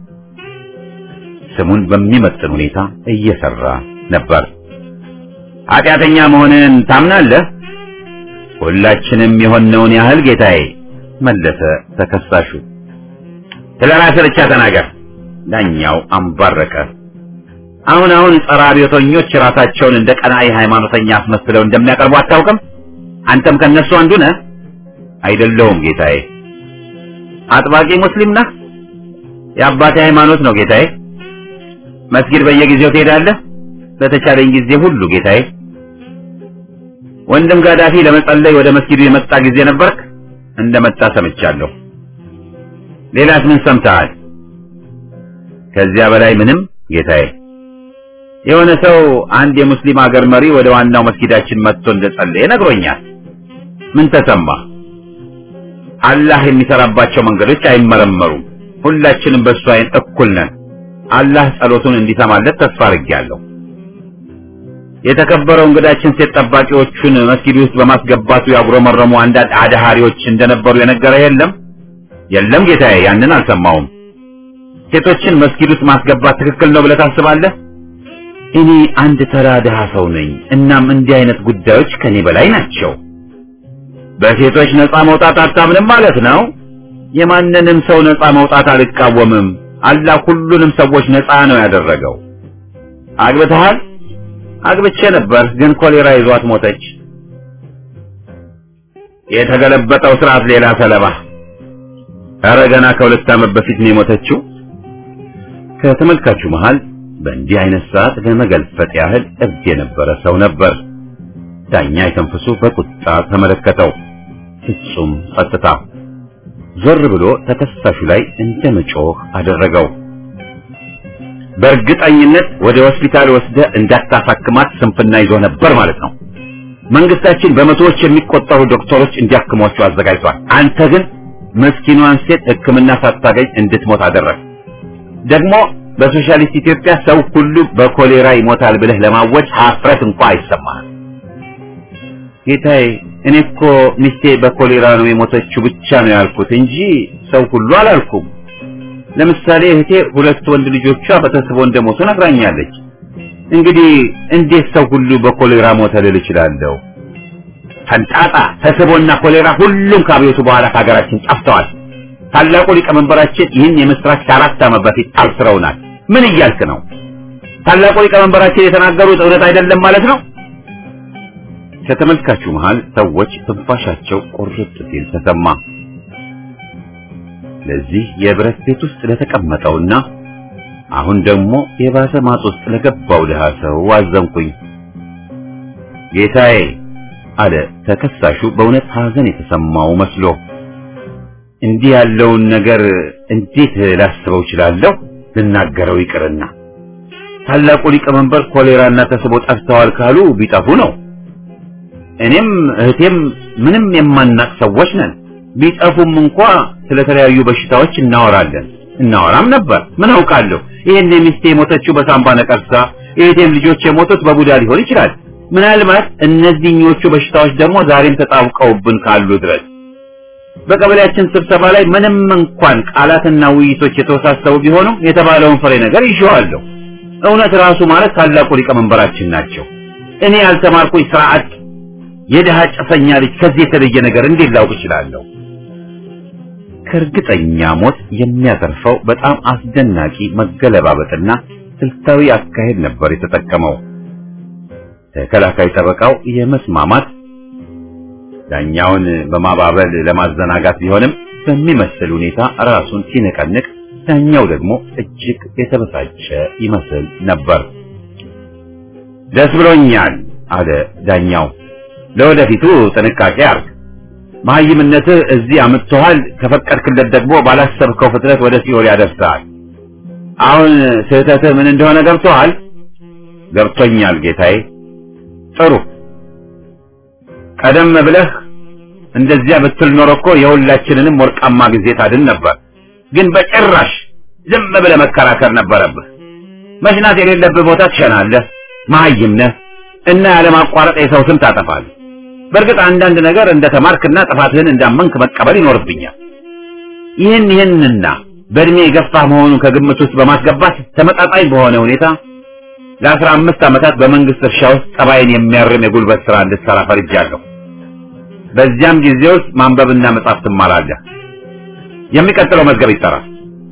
ስሙን በሚመጥን ሁኔታ እየሰራ ነበር። ኃጢአተኛ መሆንን ታምናለህ? ሁላችንም የሆነውን ያህል ጌታዬ መለሰ ተከሳሹ። ስለ ራስህ ብቻ ተናገር። ዳኛው አንባረቀ። አሁን አሁን ጸረ አብዮተኞች ራሳቸውን እንደ ቀናኢ ሃይማኖተኛ አስመስለው እንደሚያቀርቡ አታውቅም? አንተም ከነሱ አንዱ ነህ። አይደለሁም ጌታዬ። አጥባቂ ሙስሊም ነህ? የአባቴ ሃይማኖት ነው ጌታዬ። መስጊድ በየጊዜው ትሄዳለህ? በተቻለኝ ጊዜ ሁሉ ጌታዬ። ወንድም ጋዳፊ ለመጸለይ ወደ መስጊዱ የመጣ ጊዜ ነበርክ? እንደመጣ ሰምቻለሁ። ሌላስ ምን ሰምተሃል? ከዚያ በላይ ምንም ጌታዬ። የሆነ ሰው አንድ የሙስሊም ሀገር መሪ ወደ ዋናው መስጊዳችን መጥቶ እንደጸለየ ነግሮኛል። ምን ተሰማ? አላህ የሚሰራባቸው መንገዶች አይመረመሩም። ሁላችንም በእሱ አይን እኩል ነን። አላህ ጸሎቱን እንዲሰማለት ተስፋ አድርጌያለሁ። የተከበረው እንግዳችን ሴት ጠባቂዎቹን መስጊድ ውስጥ በማስገባቱ ያጉረመረሙ አንዳንድ አድሃሪዎች እንደነበሩ የነገረ የለም? የለም ጌታዬ፣ ያንን አልሰማውም። ሴቶችን መስጊድ ውስጥ ማስገባት ትክክል ነው ብለህ ታስባለህ? እኔ አንድ ተራ ድሃ ሰው ነኝ። እናም እንዲህ አይነት ጉዳዮች ከኔ በላይ ናቸው። በሴቶች ነፃ መውጣት አታምንም ማለት ነው? የማንንም ሰው ነፃ መውጣት አልቃወምም። አላህ ሁሉንም ሰዎች ነፃ ነው ያደረገው። አግብተሃል? አግብቼ ነበር፣ ግን ኮሌራ ይዟት ሞተች። የተገለበጠው ስርዓት ሌላ ሰለባ። ኧረ ገና ከሁለት ዓመት በፊት ነው የሞተችው። ከተመልካቹ መሃል በእንዲህ አይነት ሰዓት ለመገልፈጥ ያህል እብድ የነበረ ሰው ነበር። ዳኛ የተንፍሱ በቁጣ ተመለከተው። ፍጹም ጸጥታ። ዞር ብሎ ተከሳሹ ላይ እንደ መጮህ አደረገው። በእርግጠኝነት ወደ ሆስፒታል ወስደ እንዳታሳክማት ስንፍና ይዞ ነበር ማለት ነው። መንግስታችን በመቶዎች የሚቆጠሩ ዶክተሮች እንዲያክሟቸው አዘጋጅቷል። አንተ ግን ምስኪኗን ሴት ሕክምና ሳታገኝ እንድትሞት አደረግ። ደግሞ በሶሻሊስት ኢትዮጵያ ሰው ሁሉ በኮሌራ ይሞታል ብለህ ለማወጅ ሀፍረት እንኳ አይሰማህም። ጌታዬ፣ እኔ እኮ ሚስቴ በኮሌራ ነው የሞተችው ብቻ ነው ያልኩት እንጂ ሰው ሁሉ አላልኩም። ለምሳሌ እህቴ ሁለት ወንድ ልጆቿ በተስቦ እንደሞቱ ነግራኛለች። እንግዲህ እንዴት ሰው ሁሉ በኮሌራ ሞተ ልል እችላለሁ? ፈንጣጣ፣ ተስቦና ኮሌራ ሁሉም ከአብዮቱ በኋላ ከሀገራችን ጠፍተዋል። ታላቁ ሊቀመንበራችን ይህን የምስራች ከአራት ዓመት በፊት አብስረውናል። ምን እያልክ ነው? ታላቁ ሊቀመንበራችን የተናገሩት እውነት አይደለም ማለት ነው? ከተመልካቹ መሃል ሰዎች ትንፋሻቸው ቁርጥ ሲል ተሰማ። ለዚህ የብረት ቤት ውስጥ ለተቀመጠውና አሁን ደግሞ የባሰ ማጥ ውስጥ ለገባው ድሃ ሰው አዘንኩኝ። ጌታዬ አለ ተከሳሹ በእውነት ሐዘን የተሰማው መስሎ። እንዲህ ያለውን ነገር እንዴት ላስበው እችላለሁ? ልናገረው ይቅርና ታላቁ ሊቀመንበር ኮሌራና ተስቦ ጠፍተዋል ካሉ ቢጠፉ ነው። እኔም እህቴም ምንም የማናቅ ሰዎች ነን። ቢጠፉም እንኳ ስለተለያዩ በሽታዎች እናወራለን እናወራም ነበር። ምን አውቃለሁ? ይሄን ሚስቴ የሞተችው በሳምባ ነቀርሳ፣ የእህቴም ልጆች የሞቱት በቡዳ ሊሆን ይችላል። ምናልባት እነዚህኞቹ በሽታዎች ደግሞ ዛሬም ተጣብቀውብን ካሉ ድረስ በቀበሌያችን ስብሰባ ላይ ምንም እንኳን ቃላትና ውይይቶች የተወሳሰቡ ቢሆኑም የተባለውን ፍሬ ነገር ይዤዋለሁ። እውነት ራሱ ማለት ታላቁ ሊቀመንበራችን ናቸው። እኔ ያልተማርኩኝ ስርዓት የድሃ ጨሰኛ ልጅ ከዚህ የተለየ ነገር እንዴት ላውቅ እችላለሁ? ከእርግጠኛ ሞት የሚያተርፈው በጣም አስደናቂ መገለባበጥና ስልታዊ አካሄድ ነበር የተጠቀመው። ተከላካይ ጠበቃው የመስማማት ዳኛውን በማባበል ለማዘናጋት ቢሆንም በሚመስል ሁኔታ ራሱን ሲነቀንቅ፣ ዳኛው ደግሞ እጅግ የተበሳጨ ይመስል ነበር። ደስ ብሎኛል አለ ዳኛው። ለወደፊቱ ጥንቃቄ አርግ። መሀይምነትህ እዚህ አምጥቶሃል። ከፈቀድክለት ደግሞ ባላሰብከው ፍጥነት ወደ ሲኦል ያደርሰሃል። አሁን ስህተትህ ምን እንደሆነ ገብቶሃል? ገብቶኛል ጌታዬ። ጥሩ። ቀደም ብለህ እንደዚያ ብትል ኖሮ እኮ የሁላችንንም ወርቃማ ጊዜ ታድን ነበር። ግን በጭራሽ ዝም ብለህ መከራከር ነበረብህ። መሽናት የሌለብህ ቦታ ትሸናለህ። መሀይም ነህ እና ያለማቋረጥ የሰው ስም ታጠፋለህ። በእርግጥ አንዳንድ ነገር እንደተማርክና ጥፋትህን እንዳመንክ መቀበል ይኖርብኛል። ይህን ይህንና በእድሜ የገፋህ መሆኑን ከግምት ውስጥ በማስገባት ተመጣጣኝ በሆነ ሁኔታ ለአስራ አምስት ዓመታት በመንግስት እርሻ ውስጥ ጠባይን የሚያርም የጉልበት ስራ እንድትሰራ ፈርጃለሁ። በዚያም ጊዜ ውስጥ ማንበብና መጻፍ ትማራለህ። የሚቀጥለው መዝገብ ይጠራል።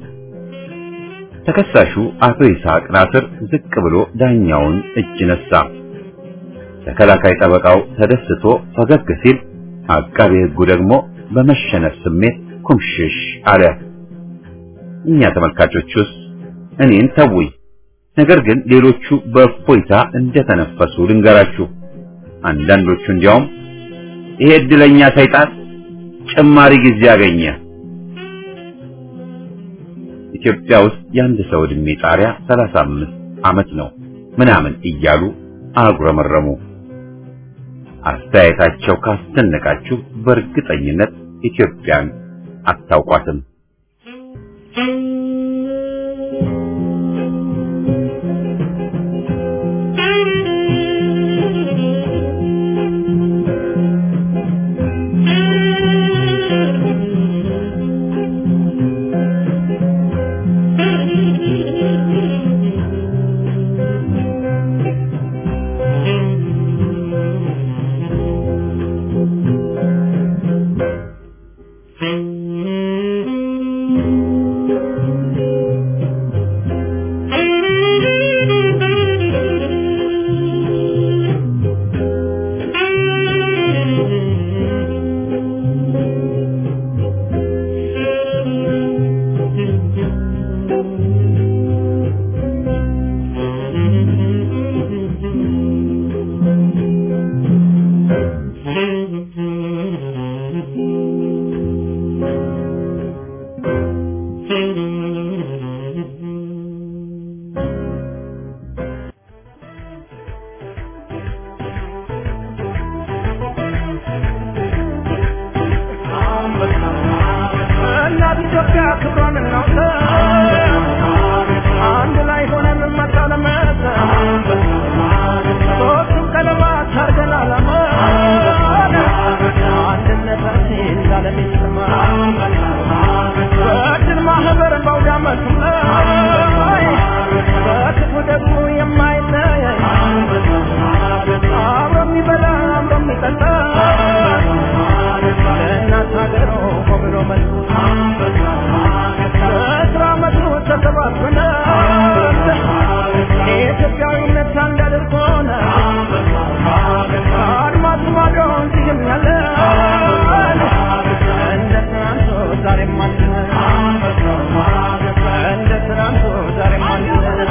ተከሳሹ አቶ ይስሐቅ ናስር ዝቅ ብሎ ዳኛውን እጅ ነሳ። ተከላካይ ጠበቃው ተደስቶ ፈገግ ሲል፣ አቃቤ ሕጉ ደግሞ በመሸነፍ ስሜት ኩምሽሽ አለ። እኛ ተመልካቾቹስ እኔን ተውኝ። ነገር ግን ሌሎቹ በእፎይታ እንደተነፈሱ ልንገራችሁ። አንዳንዶቹ እንዲያውም ይሄ እድለኛ ሰይጣን ጭማሪ ጊዜ አገኘ። ኢትዮጵያ ውስጥ የአንድ ሰው ዕድሜ ጣሪያ 35 ዓመት ነው ምናምን እያሉ አጉረመረሙ። አስተያየታቸው ካስደነቃችሁ በእርግጠኝነት ኢትዮጵያን አታውቋትም። እናት ኢትዮጵያ ክብሯን እናውጣ አንድ ላይ ሆነን መታለመት ሶስቱም ቀለማት አርገን አላማ አንድነታችን እንዳለም ይሰማ በድል ማህበር በአውደ ዓመቱ ላይ በክፉ ደግሞ የማይለይ አብሮ የሚበላ አብሮ የሚጠጣ ለእናት ሀገሩ ብሎ መልሱ በስራ መቱ ተሰባስበን የኢትዮጵያዊነት አንድ አድርጎን አድማስ ማዶ እንዲህም ያለ እንደ ትናንቱ ዛሬም አለን እንደ ትናንቱ ዛሬም አለን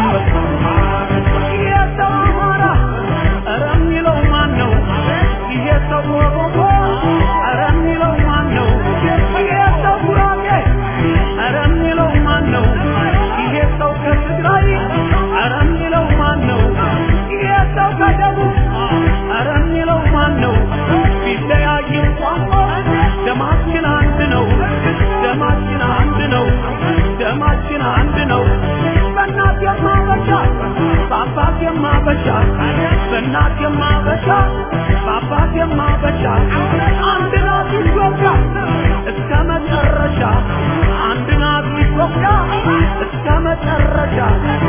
የሰው አማራ ኧረ የሚለው ማን ነው? ይሄ ሰው ኦሮሞ ኧረ የሚለው ማን ነው? ይሄ ሰው ጉራጌ ኧረ የሚለው ማን ነው? ይሄ ሰው ከትግራይ ኧረ የሚለው ማን ነው? ይሄ ሰው ከደቡብ ኧረ የሚለው ማን ነው? ቢለያይም ቋንቋ ደማችን አንድ ነው። ደማችን አንድ ነው። ደማችን አንድ ነው። በእናት የማበሻ በአባት የማበሻ በእናት የማበሻ በአባት የማበሻ አንድ ናት ኢትዮጵያ እስከ መጨረሻ አንድ ናት ኢትዮጵያ እስከ መጨረሻ